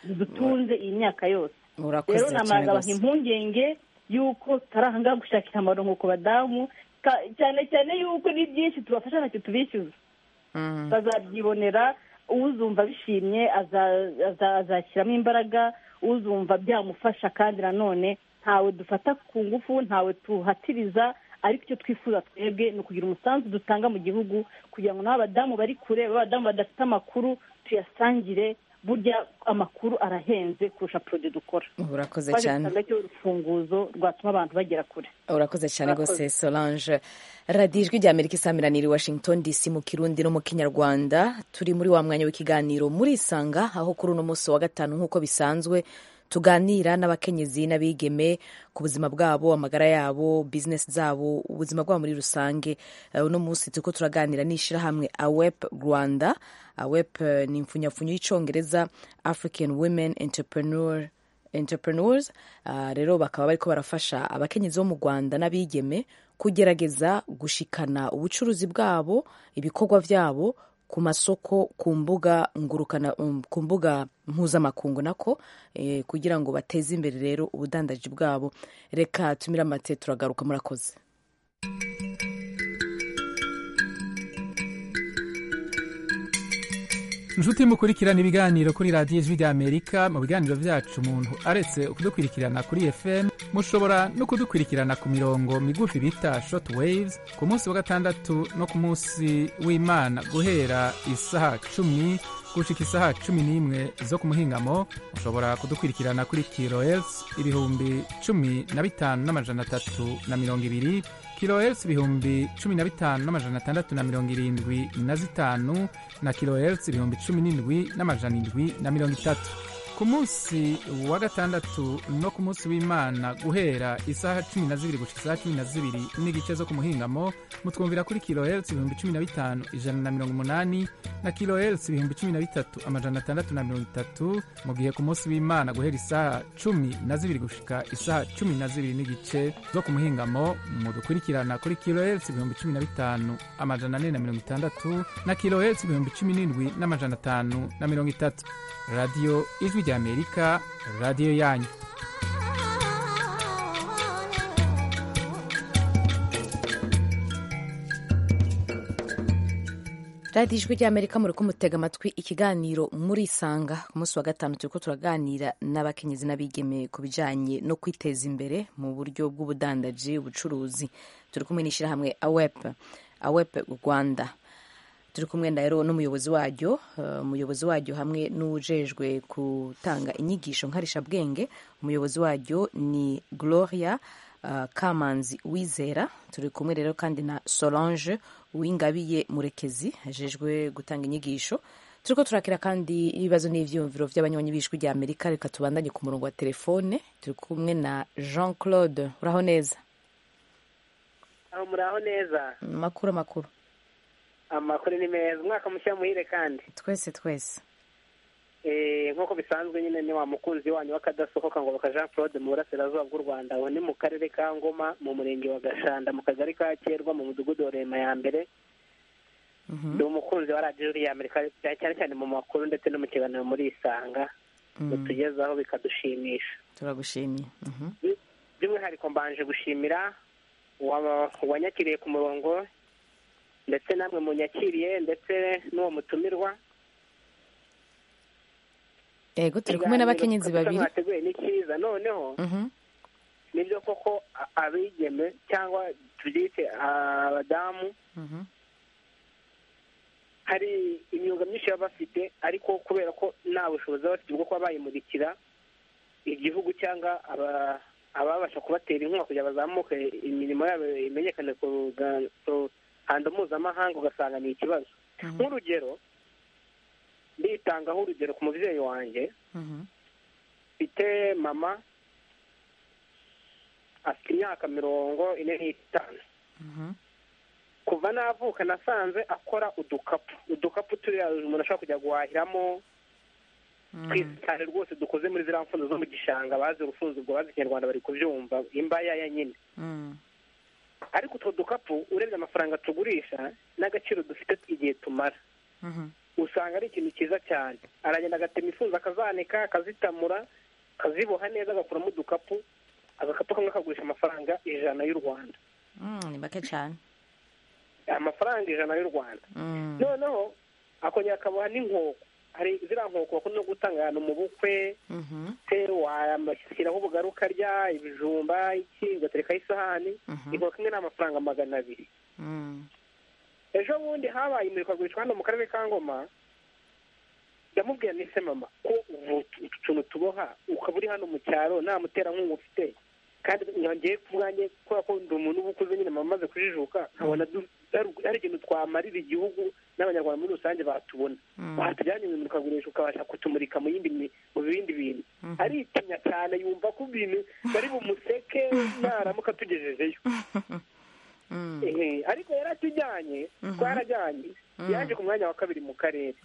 dutunze iyi myaka yose rero namaraga abantu impungenge yuko tutari aha ngaha gushakira amaronko ku badamu cyane cyane yuko ni byinshi tubafasha ntacyo tubishyuza bazabyibonera uzumva bishimye azashyiramo imbaraga uzumva byamufasha kandi nanone ntawe dufata ku ngufu ntawe tuhatiriza ariko icyo twifuza twebwe ni ukugira umusanzu dutanga mu gihugu kugira ngo n'abadamu bari kure b'abadamu badafite amakuru tuyasangire burya amakuru arahenze kurusha porodo dukora urakoze cyane cyo urufunguzo rwatuma abantu bagera kure urakoze cyane rwose solange radiyo ijwi ry'amerika isamiraniye i washington dc mu kirundi no mu kinyarwanda turi muri wa mwanya w'ikiganiro murisanga aho kuri uno munsi wa gatanu nk'uko bisanzwe tuganira n'abakenyezi n'abigeme ku buzima bwabo amagara yabo bizinesi zabo ubuzima bwabo muri rusange uno munsi turiko turaganira n'ishyirahamwe awep rwanda awep ni impfunyapfunyo y'icyongereza african women entrepreneur entrepreneurs uh, rero bakaba bariko barafasha abakenyezi bo mu rwanda n'abigeme kugerageza gushikana ubucuruzi bwabo ibikorwa vyabo ku masoko ku mbuga ngurukana um, ku mbuga mpuzamakungu nako eh, kugira ngo bateze imbere rero ubudandaji bwabo reka tumira amate turagaruka murakoze inshuti mukurikirana ibiganiro kuri radiyo ijwi ry'amerika mu biganiro byacu umuntu aretse kudukurikirana kuri fm mushobora no kudukurikirana ku mirongo migufi bita shoti wayizi ku munsi wa gatandatu no ku munsi w'imana guhera isaha cumi gushika isaha cumi n'imwe zo ku muhingamo mushobora kudukurikirana kuri kirohertz ibihumbi cumi na bitanu n'amajana atatu na mirongo ibiri kilohertz ibihumbi cumi na bitanu n'amajana atandatu na mirongo irindwi na zitanu na kilohertz ibihumbi cumi n'indwi n'amajana indwi na mirongo itatu ku munsi wa gatandatu no ku munsi w'imana guhera isaha cumi na zibiri gushika isaha cumi na zibiri n'igice zo ku muhingamo mutwumvira kuri kilohertz ibihumbi cumi na bitanu ijana na mirongo umunani na kilohertz ibihumbi cumi na bitatu amajana atandatu na mirongo itatu mu gihe ku munsi w'imana guhera isaha cumi na zibiri gushika isaha cumi na zibiri n'igice zo ku muhingamo mudukurikirana kuri kilohertz ibihumbi cumi na bitanu amajana ane na mirongo itandatu na kilohertz ibihumbi cumi n'indwi n'amajana atanu na mirongo itatu radiyo ijwi ry'amerika radiyo yanyu radiyo ijwi ry'amerika muri kumutega amatwi ikiganiro muri isanga ku munsi wa gatanu turi ko turaganira n'abakenyezi n'abigeme ku bijyanye no kwiteza imbere mu buryo bw'ubudandaji ubucuruzi turi kumwe n'ishyirahamwe awepe awepe rwanda turi kumwe na rero n'umuyobozi waryo umuyobozi waryo hamwe n'ujejwe gutanga inyigisho nkarishabwenge umuyobozi waryo ni gloria kamanzi wizera turi kumwe rero kandi na solange uwingabiye murekezi ajejwe gutanga inyigisho turi ko turakira kandi ibibazo n'ibyiyumviro by'abanywanyi b'ijwi rya amerika reka tubandanye ku murongo wa telefone turi kumwe na jean claude uraho neza aho muraho neza amakuru amakuru amakuru ni meza umwaka mushya muhire kandi twese twese nk'uko bisanzwe nyine ni wa mukunzi wanyu w'akadasohoka ngo baka jean claude mu burasirazuba bw'u rwanda aho ni mu karere ka ngoma mu murenge wa gashanda mu kagari ka kerwa mu mudugudu wa rema ya mbere ni umukunzi wa radiyo ya amerika cyane cyane mu makuru ndetse no mu kiganiro muri isanga mutugezaho bikadushimisha turagushimiye by'umwihariko mbanje gushimira uwanyakiriye ku murongo ndetse namwe munyakiriye ndetse n'uwo mutumirwa yego turi kumwe n'abakenyezi babiri mwateguye ni cyiza noneho nibyo koko abigeme cyangwa tubyite abadamu hari imyuga myinshi baba bafite ariko kubera ko nta bushobozi baba bafite bwo kuba bayimurikira igihugu cyangwa ababasha kubatera inkunga kugira bazamuke imirimo yabo imenyekane ku ruhando mpuzamahanga ugasanga ni ikibazo nk'urugero nditangaho urugero ku mubyeyi wanjye mfite mama afite imyaka mirongo ine n'itanu kuva navuka nasanze akora udukapu udukapu turiya umuntu ashobora kujya guhahiramo twiza cyane rwose dukoze muri ziriya mfundo zo mu gishanga bazi urufunzo ubwo bazi ikinyarwanda bari kubyumva imbaya nyine ariko utwo dukapu urebye amafaranga tugurisha n'agaciro dufite igihe tumara usanga ari ikintu cyiza cyane aragenda agatema ifunza akazanika akazitamura akaziboha neza agakuramo udukapu agakapu kamwe kagurisha amafaranga ijana y'u rwanda ni make cyane amafaranga ijana y'u rwanda noneho akongera akaboha n'inkoko hari ziriya nkoko bakunda gutanga ahantu mu bukwe washyiraho ubugari ukarya ibijumba iki ugaterekaho isahani inkoko imwe ni amafaranga magana abiri ejo bundi habaye imurikagurishwa hano mu karere ka ngoma ndamubwira nise mama ko utu tuntu tuboha ukaba uri hano mu cyaro nta muterankunga ufite kandi nkongeye ku bwanjye kubera ko ndi umuntu uba ukuze nyine mama amaze kujijuka nkabona ari ikintu twamarira igihugu n'abanyarwanda muri rusange batubona batujyanye mu imurikagurisha ukabasha kutumurika mu yindi mu bindi bintu aritinya cyane yumva ko ibintu bari bumuseke naramuka tugejejeyo ariko yaratujyanye twarajyanye yaje ku mwanya wa kabiri mu karere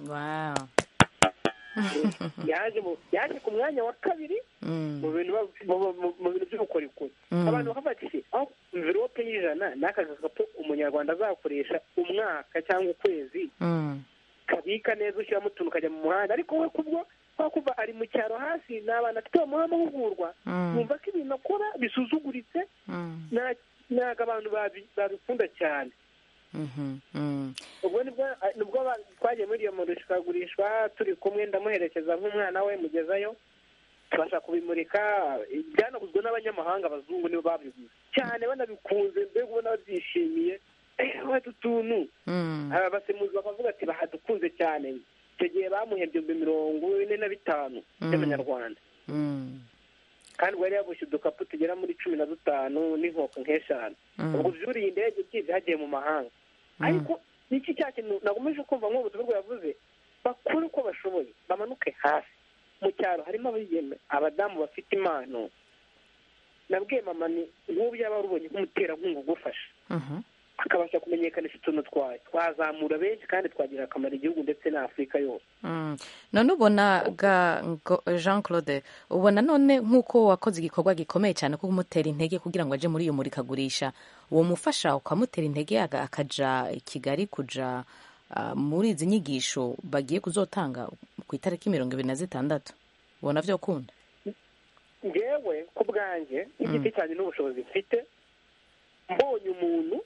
yaje ku mwanya wa kabiri mu bintu by'ubukorikori abantu bakabatse aho mvirope y'ijana n'aka gakapu umunyarwanda azakoresha umwaka cyangwa ukwezi kabika neza ushyiramo utuntu ukajya mu muhanda ariko we kubwo kubera kuva ari mu cyaro hasi ni abantu afite bamuha amahugurwa yumva ko ibintu akora bisuzuguritse ntabwo abantu babikunda cyane ubwo nibwo twagiye muri iyo murikagurishwa turi kumwe ndamuherekeza nk'umwana we mugezayo tubasha kubimurika byanaguzwe n'abanyamahanga abazungu nibo babiguze cyane banabikunze mbega ubona babyishimiye batu tuntu abasemuzi bakavuga ati bahadukunze cyane icyo gihe bamuhembye mirongo ine na bitanu by'amanyarwanda kandi ubwo yari yagushye udukapu tugera muri cumi na dutanu n'inkoko nk'eshanu ubwo byuriye indege byize hagiye mu mahanga ariko n'iki cya kintu nagomeje kumva nk'ubu tubigo yavuze bakore uko bashoboye bamanuke hasi mu cyaro harimo abigeme abadamu bafite impano nabwiye mama ni nk'ubu yaba warubonye nk'umuterankunga ugufasha akabasha kumenyekanisha utuntu twawe twazamura benshi kandi twagira akamaro igihugu ndetse na afurika yose none ubona jean claude ubona none nk'uko wakoze igikorwa gikomeye cyane ko kumutera intege kugira ngo ajye muri iyo murikagurisha uwo mufasha ukamutera intege akajya i kigali kujya muri izi nyigisho bagiye kuzotanga ku itariki mirongo ibiri na zitandatu ubona byo ukunda ngewe ku bwanjye n'igiti cyanjye n'ubushobozi mfite mbonye umuntu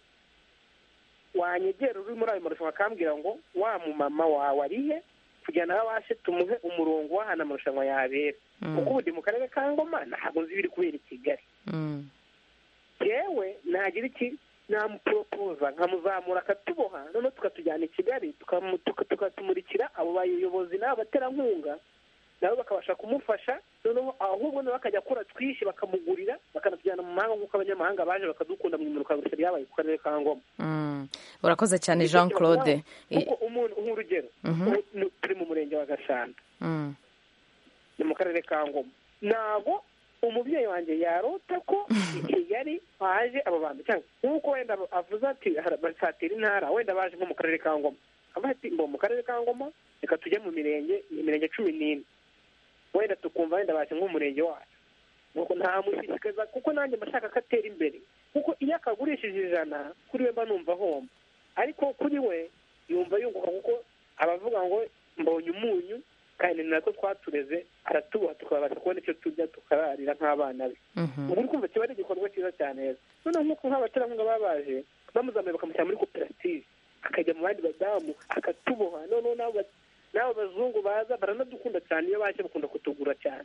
wanyegera uri muri ayo marushanwa akambwira ngo wa mumama wawe arihe kugira ngo abashe tumuhe umurongo w'ahantu amarushanwa yabera kuko ubu ndi mu karere ka ngoma ntabwo nzi ibiri kubera i kigali yewe nagira iki namuporopoza nkamuzamura akatuboha noneho tukatujyana i kigali tukatumurikira abo bayobozi n'abaterankunga nabo bakabasha kumufasha noneho ahubwo nawe akajya akora twishi bakamugurira bakanatujyana mu mahanga nk'uko abanyamahanga baje bakadukunda mu imurikagurisha ryabaye ku karere ka ngoma urakoze cyane jean claude kuko umuntu nk'urugero turi mu murenge wa gashanda ni mu karere ka ngoma ntabwo umubyeyi wanjye yarota ko i kigali haje aba bantu cyangwa nk'uko wenda avuze ati basatira intara wenda baje nko mu karere ka ngoma avuga ati ngo mu karere ka ngoma reka tujye mu mirenge imirenge cumi n'ine wenda tukumva wenda baje nk'umurenge wacu nuko ntamushishikaza kuko nanjye mbashaka ko atera imbere kuko iyo akagurishije ijana kuri we mba numva ahomba ariko kuri we yumva yunguka kuko abavuga ngo mbonye umunyu kandi natwe twatureze aratubaha tukabasha kubona icyo turya tukararira nk'abana be ubu uri kumva kiba ari igikorwa cyiza cyane neza noneho nk'uko nk'abaterankunga baba baje bamuzamuye bakamushyira muri koperative akajya mu bandi badamu akatuboha noneho n'abo bazungu baza baranadukunda cyane iyo baje bakunda kutugura cyane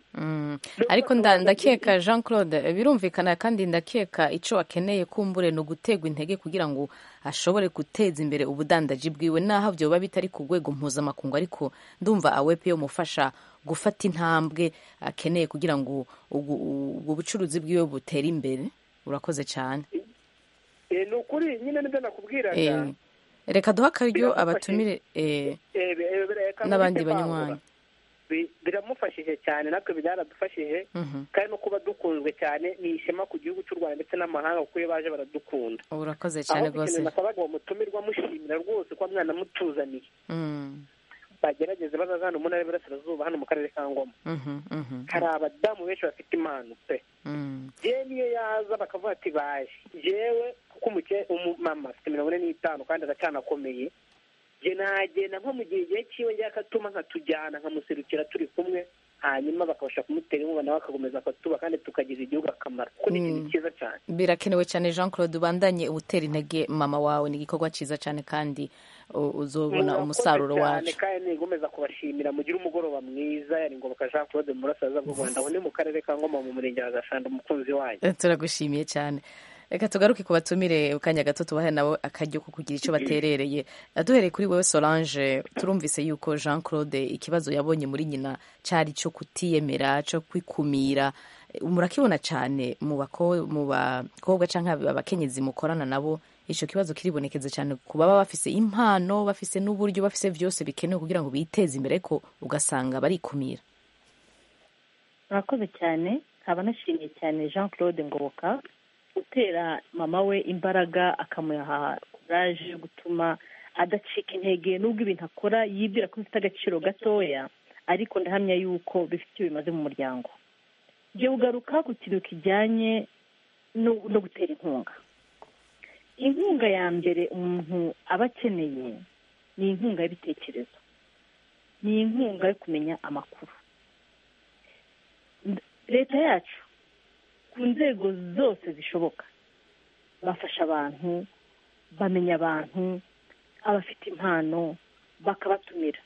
ariko nda- ndakeka jean claude birumvikana kandi ndakeka icyo akeneye kumbure ni uguterwa intege kugira ngo ashobore guteza imbere ubudandaji bwiwe n'aho byoba bitari ku rwego mpuzamakungu ariko ndumva awepe umufasha gufata intambwe akeneye kugira ngo ubu- ubwo bucuruzi bwiwe butere imbere urakoze cyane Eh, ni ukuri nyine nibyo nakubwiraga Eh, reka duhe akaryo abatumire eh, Eh, bi- eh, bireka n'abandi mubite kwagura. banywanyi Bi- biramufashije cyane natwe byaradufashije Mhm. kandi no kuba dukunzwe cyane ni ishema ku gihugu cy'u rwanda ndetse n'amahanga kuko iyo baje baradukunda urakoze cyane rwose aho akabaga bamutumirwa mushimira rwose ko mwana mutuzaniye Mm, bagerageze bazaza hano mu ntara y'iburasirazuba hano mu karere ka ngoma mhm, mhm, hari abadamu benshi bafite impano pe mm. yewe niyo yaza bakavuga ati baje yewe kuko umuke- umumama afite mirongo ine n'itanu kandi aracanakomeye je nagenda nko mu gihe igihe cyiwe njya akatuma nkatujyana nkamuserukira turi kumwe hanyuma bakabasha kumutera inkuba nawe akakomeza akatuba kandi tukagiza igihugu akamaro kuko ni ikintu Mm. cyiza cyane birakenewe cyane jean claude ubandanye utera intege mama wawe ni igikorwa cyiza cyane kandi u- uzobona Murakoze umusaruro cyane wacu kandi nigomeza kubashimira mugire umugoroba mwiza yari ngoboka jean claude mu burasirazuba bw'u rwanda ubu ni mu karere ka ngoma mu murenge wa gashanda umukunzi wanyu Eh, turagushimiye cyane reka tugaruke ku batumire akanya gato tubahe nabo akaryo ko kugira icyo baterereye Eh, duhereye kuri wowe solange turumvise yuko jean claude ikibazo yabonye muri nyina cyari cyo kutiyemera cyo kwikumira Eh, murakibona cyane mu bako- mu bakobwa cyangwa abakenyezi mukorana nabo icyo kibazo kiribonekeza cyane ku baba bafise impano bafise n'uburyo bafise byose bikenewe kugira ngo biteze imbere ariko ugasanga barikumira murakoze cyane nkaba nashimiye cyane jean claude ngoboka utera mama we imbaraga akamuha kuraje yo gutuma adacika intege n'ubwo ibintu akora yibwira ko bifite agaciro gatoya ariko ndahamya yuko bifite icyo bimaze mu muryango ibyo ugaruka ku kintu kijyanye no no gutera inkunga inkunga ya mbere umuntu aba akeneye ni inkunga y'ibitekerezo ni inkunga yo kumenya amakuru leta yacu ku nzego zose zishoboka bafasha abantu bamenya abantu abafite impano bakabatumira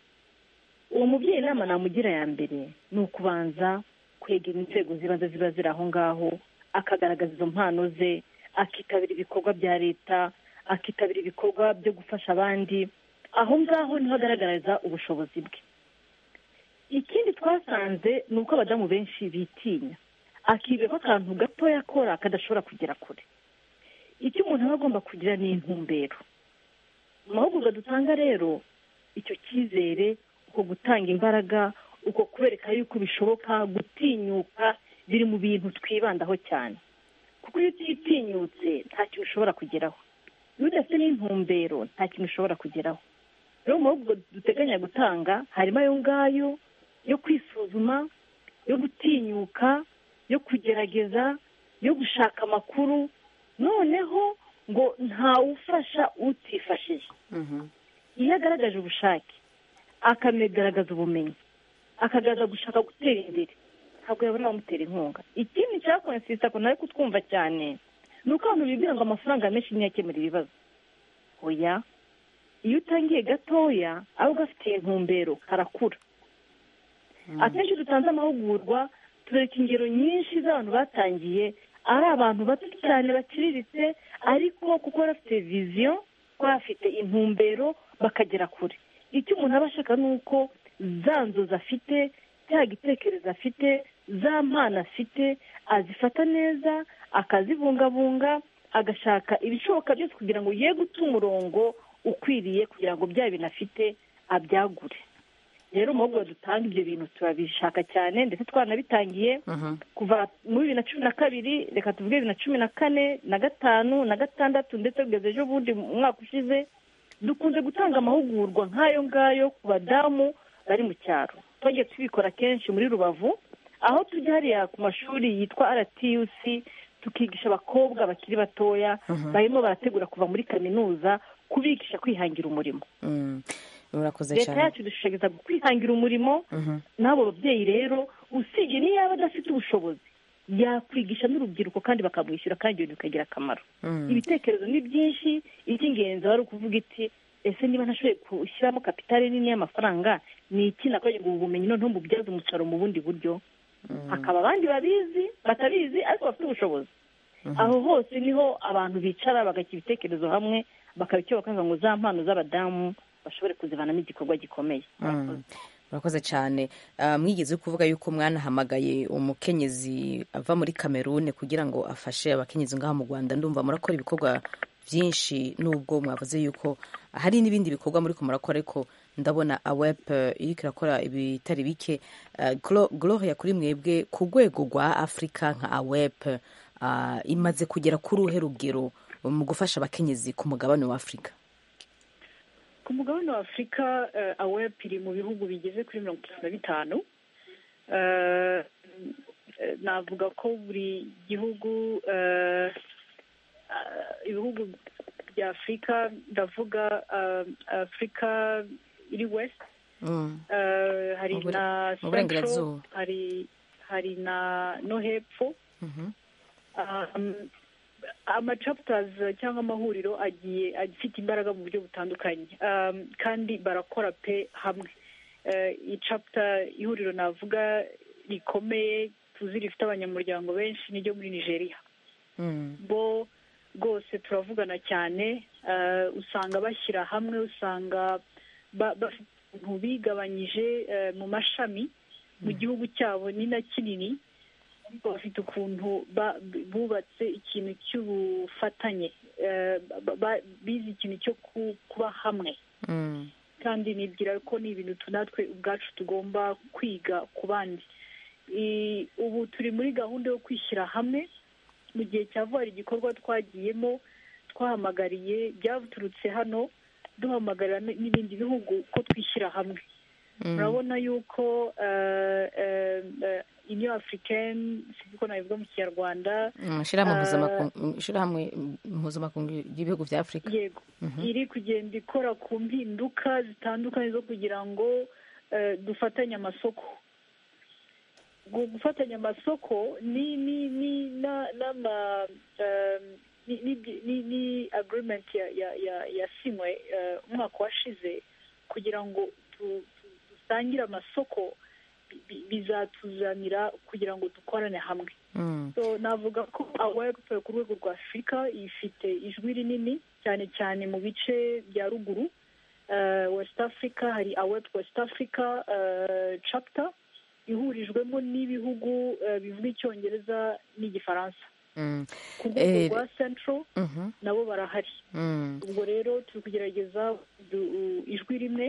uwo mubyeyi inama namugira ya mbere ni ukubanza kwegera inzego zibanza ziba ziri aho ngaho akagaragaza izo mpano ze akitabira ibikorwa bya leta akitabira ibikorwa byo gufasha abandi aho ngaho niho agaragariza ubushobozi bwe ikindi twasanze ni uko abadamu benshi bitinya akibwira ko akantu gatoya akora kadashobora kugera kure icyo umuntu aba agomba kugira ni intumbero mu mahugurwa dutanga rero icyo cyizere uko gutanga imbaraga uko kubereka yuko bishoboka gutinyuka biri mu bintu twibandaho cyane kuko iyo utitinyutse nta kintu ushobora kugeraho iyo udafite n'intumbero nta kintu ushobora kugeraho rero mu mahugurwa duteganya gutanga harimo ayo ngayo yo kwisuzuma yo gutinyuka yo kugerageza yo gushaka amakuru noneho ngo ntawufasha utifashije iyo agaragaje ubushake akanagaragaza ubumenyi akagaragaza gushaka gutera imbere ntabwo yabona bamutera inkunga ikindi cyakonsisita ko nawe kutwumva cyane ni uko abantu bibwira ngo amafaranga menshi niyo akemura ibibazo oya iyo utangiye gatoya aba gafitiye intumbero karakura akenshi dutanze amahugurwa tureka ingero nyinshi z'abantu batangiye ari abantu bato cyane baciriritse ariko kuko bafite viziyo bafite intumbero bakagera kure icyo umuntu aba ashaka ni uko za nzozi afite cya gitekerezo afite za mpano afite azifata neza akazibungabunga agashaka ibishoboka byose kugira ngo ye guta umurongo ukwiriye kugira ngo bya bintu afite abyagure rero mu bihugu dutanga ibyo bintu turabishaka cyane ndetse twanabitangiye kuva muri bibiri na cumi na kabiri reka tuvuge bibiri na cumi na kane na gatanu na gatandatu ndetse kugeza ejo bundi mu mwaka ushize dukunze gutanga amahugurwa nk'ayo ngayo ku badamu bari mu cyaro twagiye tubikora kenshi muri rubavu aho tujya hariya ku mashuri yitwa rtus tukigisha abakobwa bakiri batoya barimo barategura kuva muri kaminuza kubigisha kwihangira umurimo murakoze leta cyane yacu idushishikariza kwihangira umurimo Mhm. n'abo babyeyi rero usibye niyo yaba adafite ubushobozi yakwigisha n'urubyiruko kandi bakamwishyura kandi ibintu bikagira akamaro Mm. ibitekerezo ni byinshi icy'ingenzi wari ukuvuga iti ese niba ntashoboye gushyiramo kapitali nini y'amafaranga ni iki nakoreye ngo ubu bumenyi noneho mbubyaze umusaruro mu bundi buryo hakaba abandi babizi batabizi ariko bafite ubushobozi aho hose niho abantu bicara bagashyira ibitekerezo hamwe bakabikora bakavuga ngo za mpano z'abadamu bashobore kuzivanamo igikorwa gikomeye Mm. murakoze cyane Ah, mwigeze kuvuga yuko mwanahamagaye umukenyezi ava muri kamerune kugira ngo afashe abakenyezi ngaha mu rwanda ndumva murakora ibikorwa byinshi nubwo mwavuze yuko hari n'ibindi bikorwa muri ko murakora ariko ndabona awep iriko irakora ibitari bike Ah, Glo- gloria kuri mwebwe ku rwego rwa afurika nka awep ah, imaze kugera kuri uruhe rugero mu gufasha abakenyezi ku mugabane wa afurika ku mugabane wa afurika eh, awep iri mu bihugu bigeze kuri mirongo itatu na bitanu Eh, eh, navuga ko buri gihugu eh, ah, ibihugu bya afurika ndavuga ah, afurika iri west Mm. eh, hari Mu bura- na mu burengerazuba. Central, hari hari na no hepfo Mhm. um, amacapters cyangwa amahuriro agiye afite imbaraga mu buryo butandukanye um, kandi barakora pe hamwe Eh, iyi chapter ihuriro navuga rikomeye tuzi rifite abanyamuryango benshi niryo muri nigeria bo rwose turavugana cyane eh, usanga bashyira hamwe usanga ba- bafite ibintu bigabanyije eh, mu mashami mu gihugu cyabo ni na kinini ariko bafite ukuntu ba- bubatse ikintu cy'ubufatanye eh, ba- ba- bize ikintu cyo ku- kuba hamwe Mm. kandi nibwira ko ni ibintu tu- natwe ubwacu tugomba kwiga ku bandi I- ubu turi muri gahunda yo kwishyira hamwe mu gihe cya vuba hari igikorwa twagiyemo twahamagariye byaturutse hano duhamagarira n- n'ibindi bihugu ko twishyira hamwe murabona yuko eh, eh, eh, union africaine sinzi ko nabivuga mu kinyarwanda Mm, Ishirahamwe eh, mpuzamakungu- ishirahamwe mpuzamakungu ry'ibihugu bya afurika yego Mhm. iri kugenda ikora ku mpinduka zitandukanye zo kugira ngo eh, dufatanye amasoko Gu- gufatanya amasoko ni ni ni na n'ama eh, ni ni ni, ni agreement ya ya ya yasinywe eh, umwaka washize kugira ngo tu- tu- dusangire amasoko bi- bi- bizatuzanira kugira ngo dukorane hamwe so navuga ko awepe ku rwego rwa afurika ifite ijwi rinini cyane cyane mu bice bya ruguru Eh, west africa hari awep west africa eh, chapter ihurijwemo n'ibihugu eh, bivuga icyongereza n'igifaransa Mm. ku rwego Eh, rwa central mhm. nabo barahari Mm. ubwo rero turi kugerageza du- u- ijwi rimwe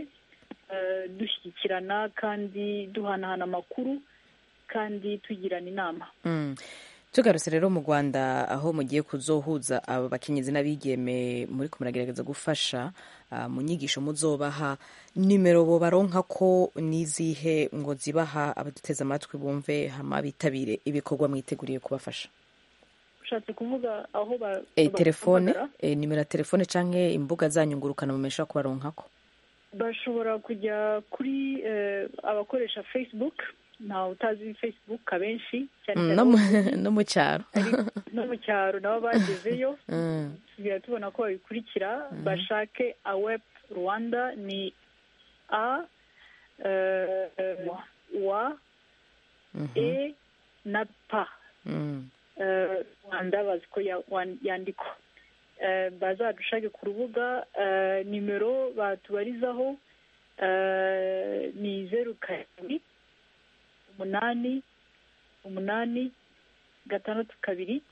eh, dushyigikirana kandi duhanahana amakuru kandi tugirana inama Mm. tugarutse rero mu rwanda aho mugiye kuzohuza aba bakenyezi n'abigeme muri ko muragerageza gufasha ah, mu nyigisho muzobaha nimero bo baronka ko n'izihe ngo zibaha abaduteze amatwi bumve hama bitabire ibikorwa mwiteguriye kubafasha ushatse kuvuga aho ba- e, ba- telefone bahamagara? e, nimero ya telefone canke imbuga zanyu ngurukanabumenyi ko baronkako bashobora kujya kuri eh, abakoresha facebook ntawe utazi facebook abenshi cyane cyane no mu cyaro no mu cyaro nabo bagezeyo tugera tubona ko babikurikira bashake awep rwanda ni a eh, eh, wa e na pa Eh, rwanda bazi ko ya- wan- yandikwa Eh, bazadushake ku rubuga eh, nimero batubarizaho eh, ni zeru karindwi umunani umunani gatandatu kabiri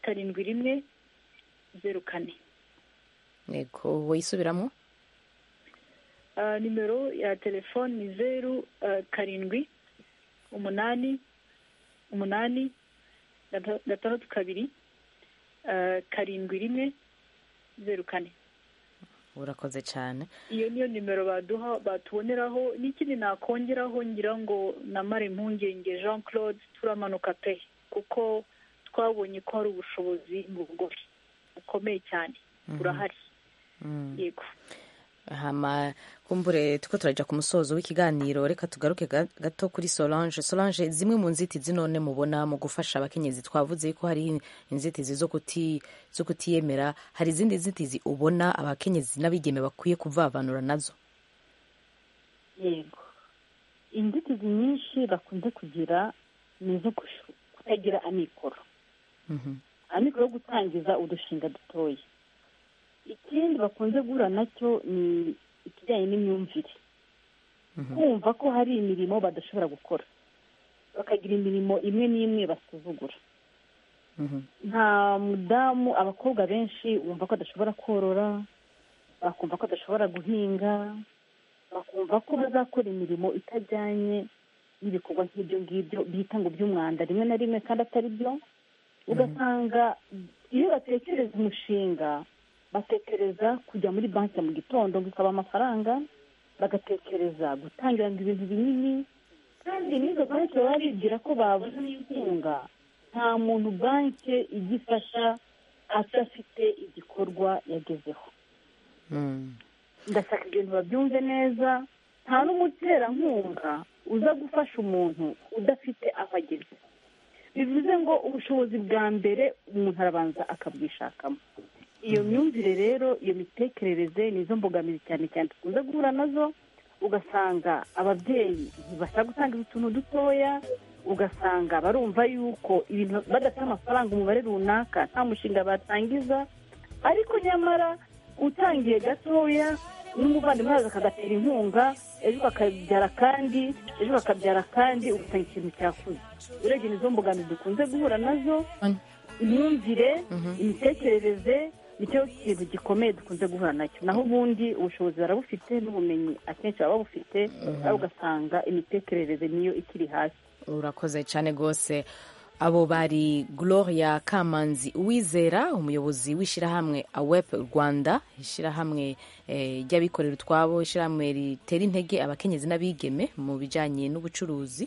karindwi rimwe zeru kane yego wisubiramo Ah, nimero ya telefoni ni zeru ah, karindwi umunani umunani gata- gatandatu kabiri ah, karindwi rimwe zeru kane urakoze cyane iyo niyo nimero baduha batuboneraho n'ikindi nakongeraho ngira ngo namare impungenge jean claude turamanuka pe kuko twabonye ko hari ubushobozi mu bugore bukomeye cyane burahari yego hama kumbure tuko turajya ku musozo w'ikiganiro reka tugaruke ga- gato kuri solange solange zimwe mu nzitizi none mubona mu gufasha abakenyezi twavuze yuko hari inzitizi zo kuti zo kutiyemera hari izindi nzitizi ubona abakenyezi n'abigeme bakwiye kuvavanura nazo yego inzitizi nyinshi bakunze kugira ni izo gushu- kutagira amikoro amikoro yo gutangiza udushinga dutoya ikindi bakunze guhura nacyo ni ikijyanye n'imyumvire kumva ko hari imirimo badashobora gukora bakagira imirimo imwe n'imwe basuzugura nta mudamu abakobwa benshi wumva ko adashobora korora bakumva ko adashobora guhinga bakumva ko bazakora imirimo itajyanye n'ibikorwa nk'ibyo ngibyo bita ngo by'umwanda rimwe na rimwe kandi atari byo ugasanga iyo batekereza umushinga batekereza kujya muri banki mu gitondo ngo ikaba amafaranga bagatekereza gutangira ngo ibintu binini kandi n'izo banki baba bigira ko babuze inkunga nta muntu banki igifasha adafite igikorwa yagezeho ndashaka ibintu babyumve neza nta n'umuterankunga uza gufasha umuntu udafite aho ageze bivuze ngo ubushobozi bwa mbere umuntu arabanza akabwishakamo iyo myumvire rero iyo mitekerereze ni izo mbogamizi cyane cyane dukunze guhura nazo ugasanga ababyeyi ntibashaka gutanga utuntu dutoya ugasanga barumva yuko ibintu badafite amafaranga umubare runaka nta mushinga batangiza ariko nyamara utangiye gatoya n'umuvandimwe waza akagatera inkunga ejo bakabyara kandi ejo bakabyara kandi ugasanga ikintu cyakuze urebye nizo mbogamizi dukunze guhura nazo imyumvire imitekerereze nicyo kintu gikomeye dukunze guhura nacyo naho ubundi ubushobozi barabufite n'ubumenyi akenshi baba babufite nawe ugasanga imitekerereze niyo ikiri hasi urakoze cyane rwose abo bari gloria kamanzi uwizera umuyobozi w'ishyirahamwe awep rwanda ishyirahamwe eh, ry'abikorera utwabo ishyirahamwe ritera intege abakenyezi n'abigeme mu bijyanye n'ubucuruzi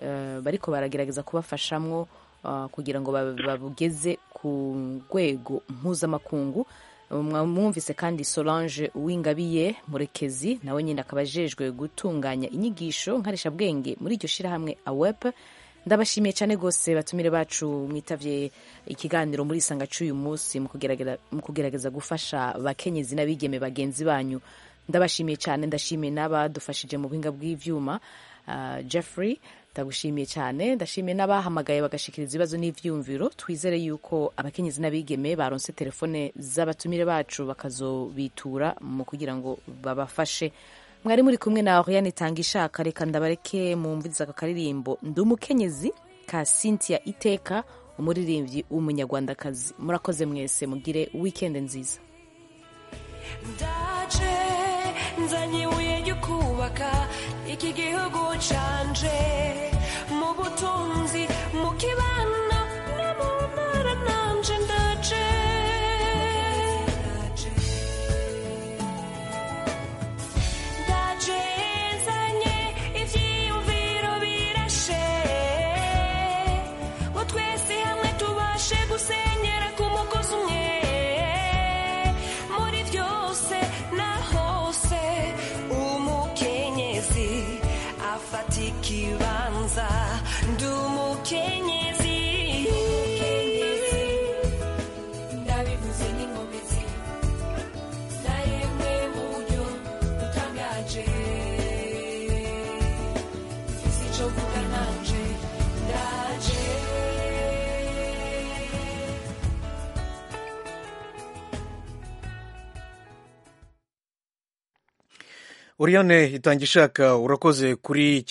eh, bariko baragerageza kubafashamwo ah, kugira ngo bab- babugeze ku rwego mpuzamakungu mwumvise kandi solange uwingabiye murekezi nawe nyine akaba ajejwe gutunganya inyigisho nkarishabwenge muri iryo shyirahamwe awep ndabashimiye cyane rwose batumire bacu mwitavye ikiganiro muri isanga cy'uyu munsi mu kugeragera- mu kugerageza gufasha abakenyezi n'abigeme bagenzi banyu ndabashimiye cyane ndashimiye n'abadufashije mu buhinga bw'ivyuma ah, jeffrey ndagushimiye cyane ndashimiye n'abahamagaye bagashikiriza ibibazo n'ivyumviro twizere yuko abakenyezi n'abigeme baronse telefone z'abatumire bacu bakazobitura mu kugira ngo babafashe mwari muri kumwe na Oriane itanga ishaka reka ndabareke mumviriza aka karirimbo ndi umukenyezi ka Cynthia Iteka umuririmbyi w'umunyarwandakazi murakoze mwese mugire weekend nziza ndaje nzanye ibuye ryo kubaka iki gihugu canje mu butunzi mu kibano no mu ntara nanje ndaje ndaje nzanye ivyiyumviro birashe ngo twese hamwe tubashe gusenyera ku mugozi umwe muri byose na hose umukenyezi afata ikibanza ndi umukenyezi ndabivuze n'inkomezi naremwe mu buryo butangaje mfise ico mvuga nanje ndaje Oriane itangishaka urakoze kuri iki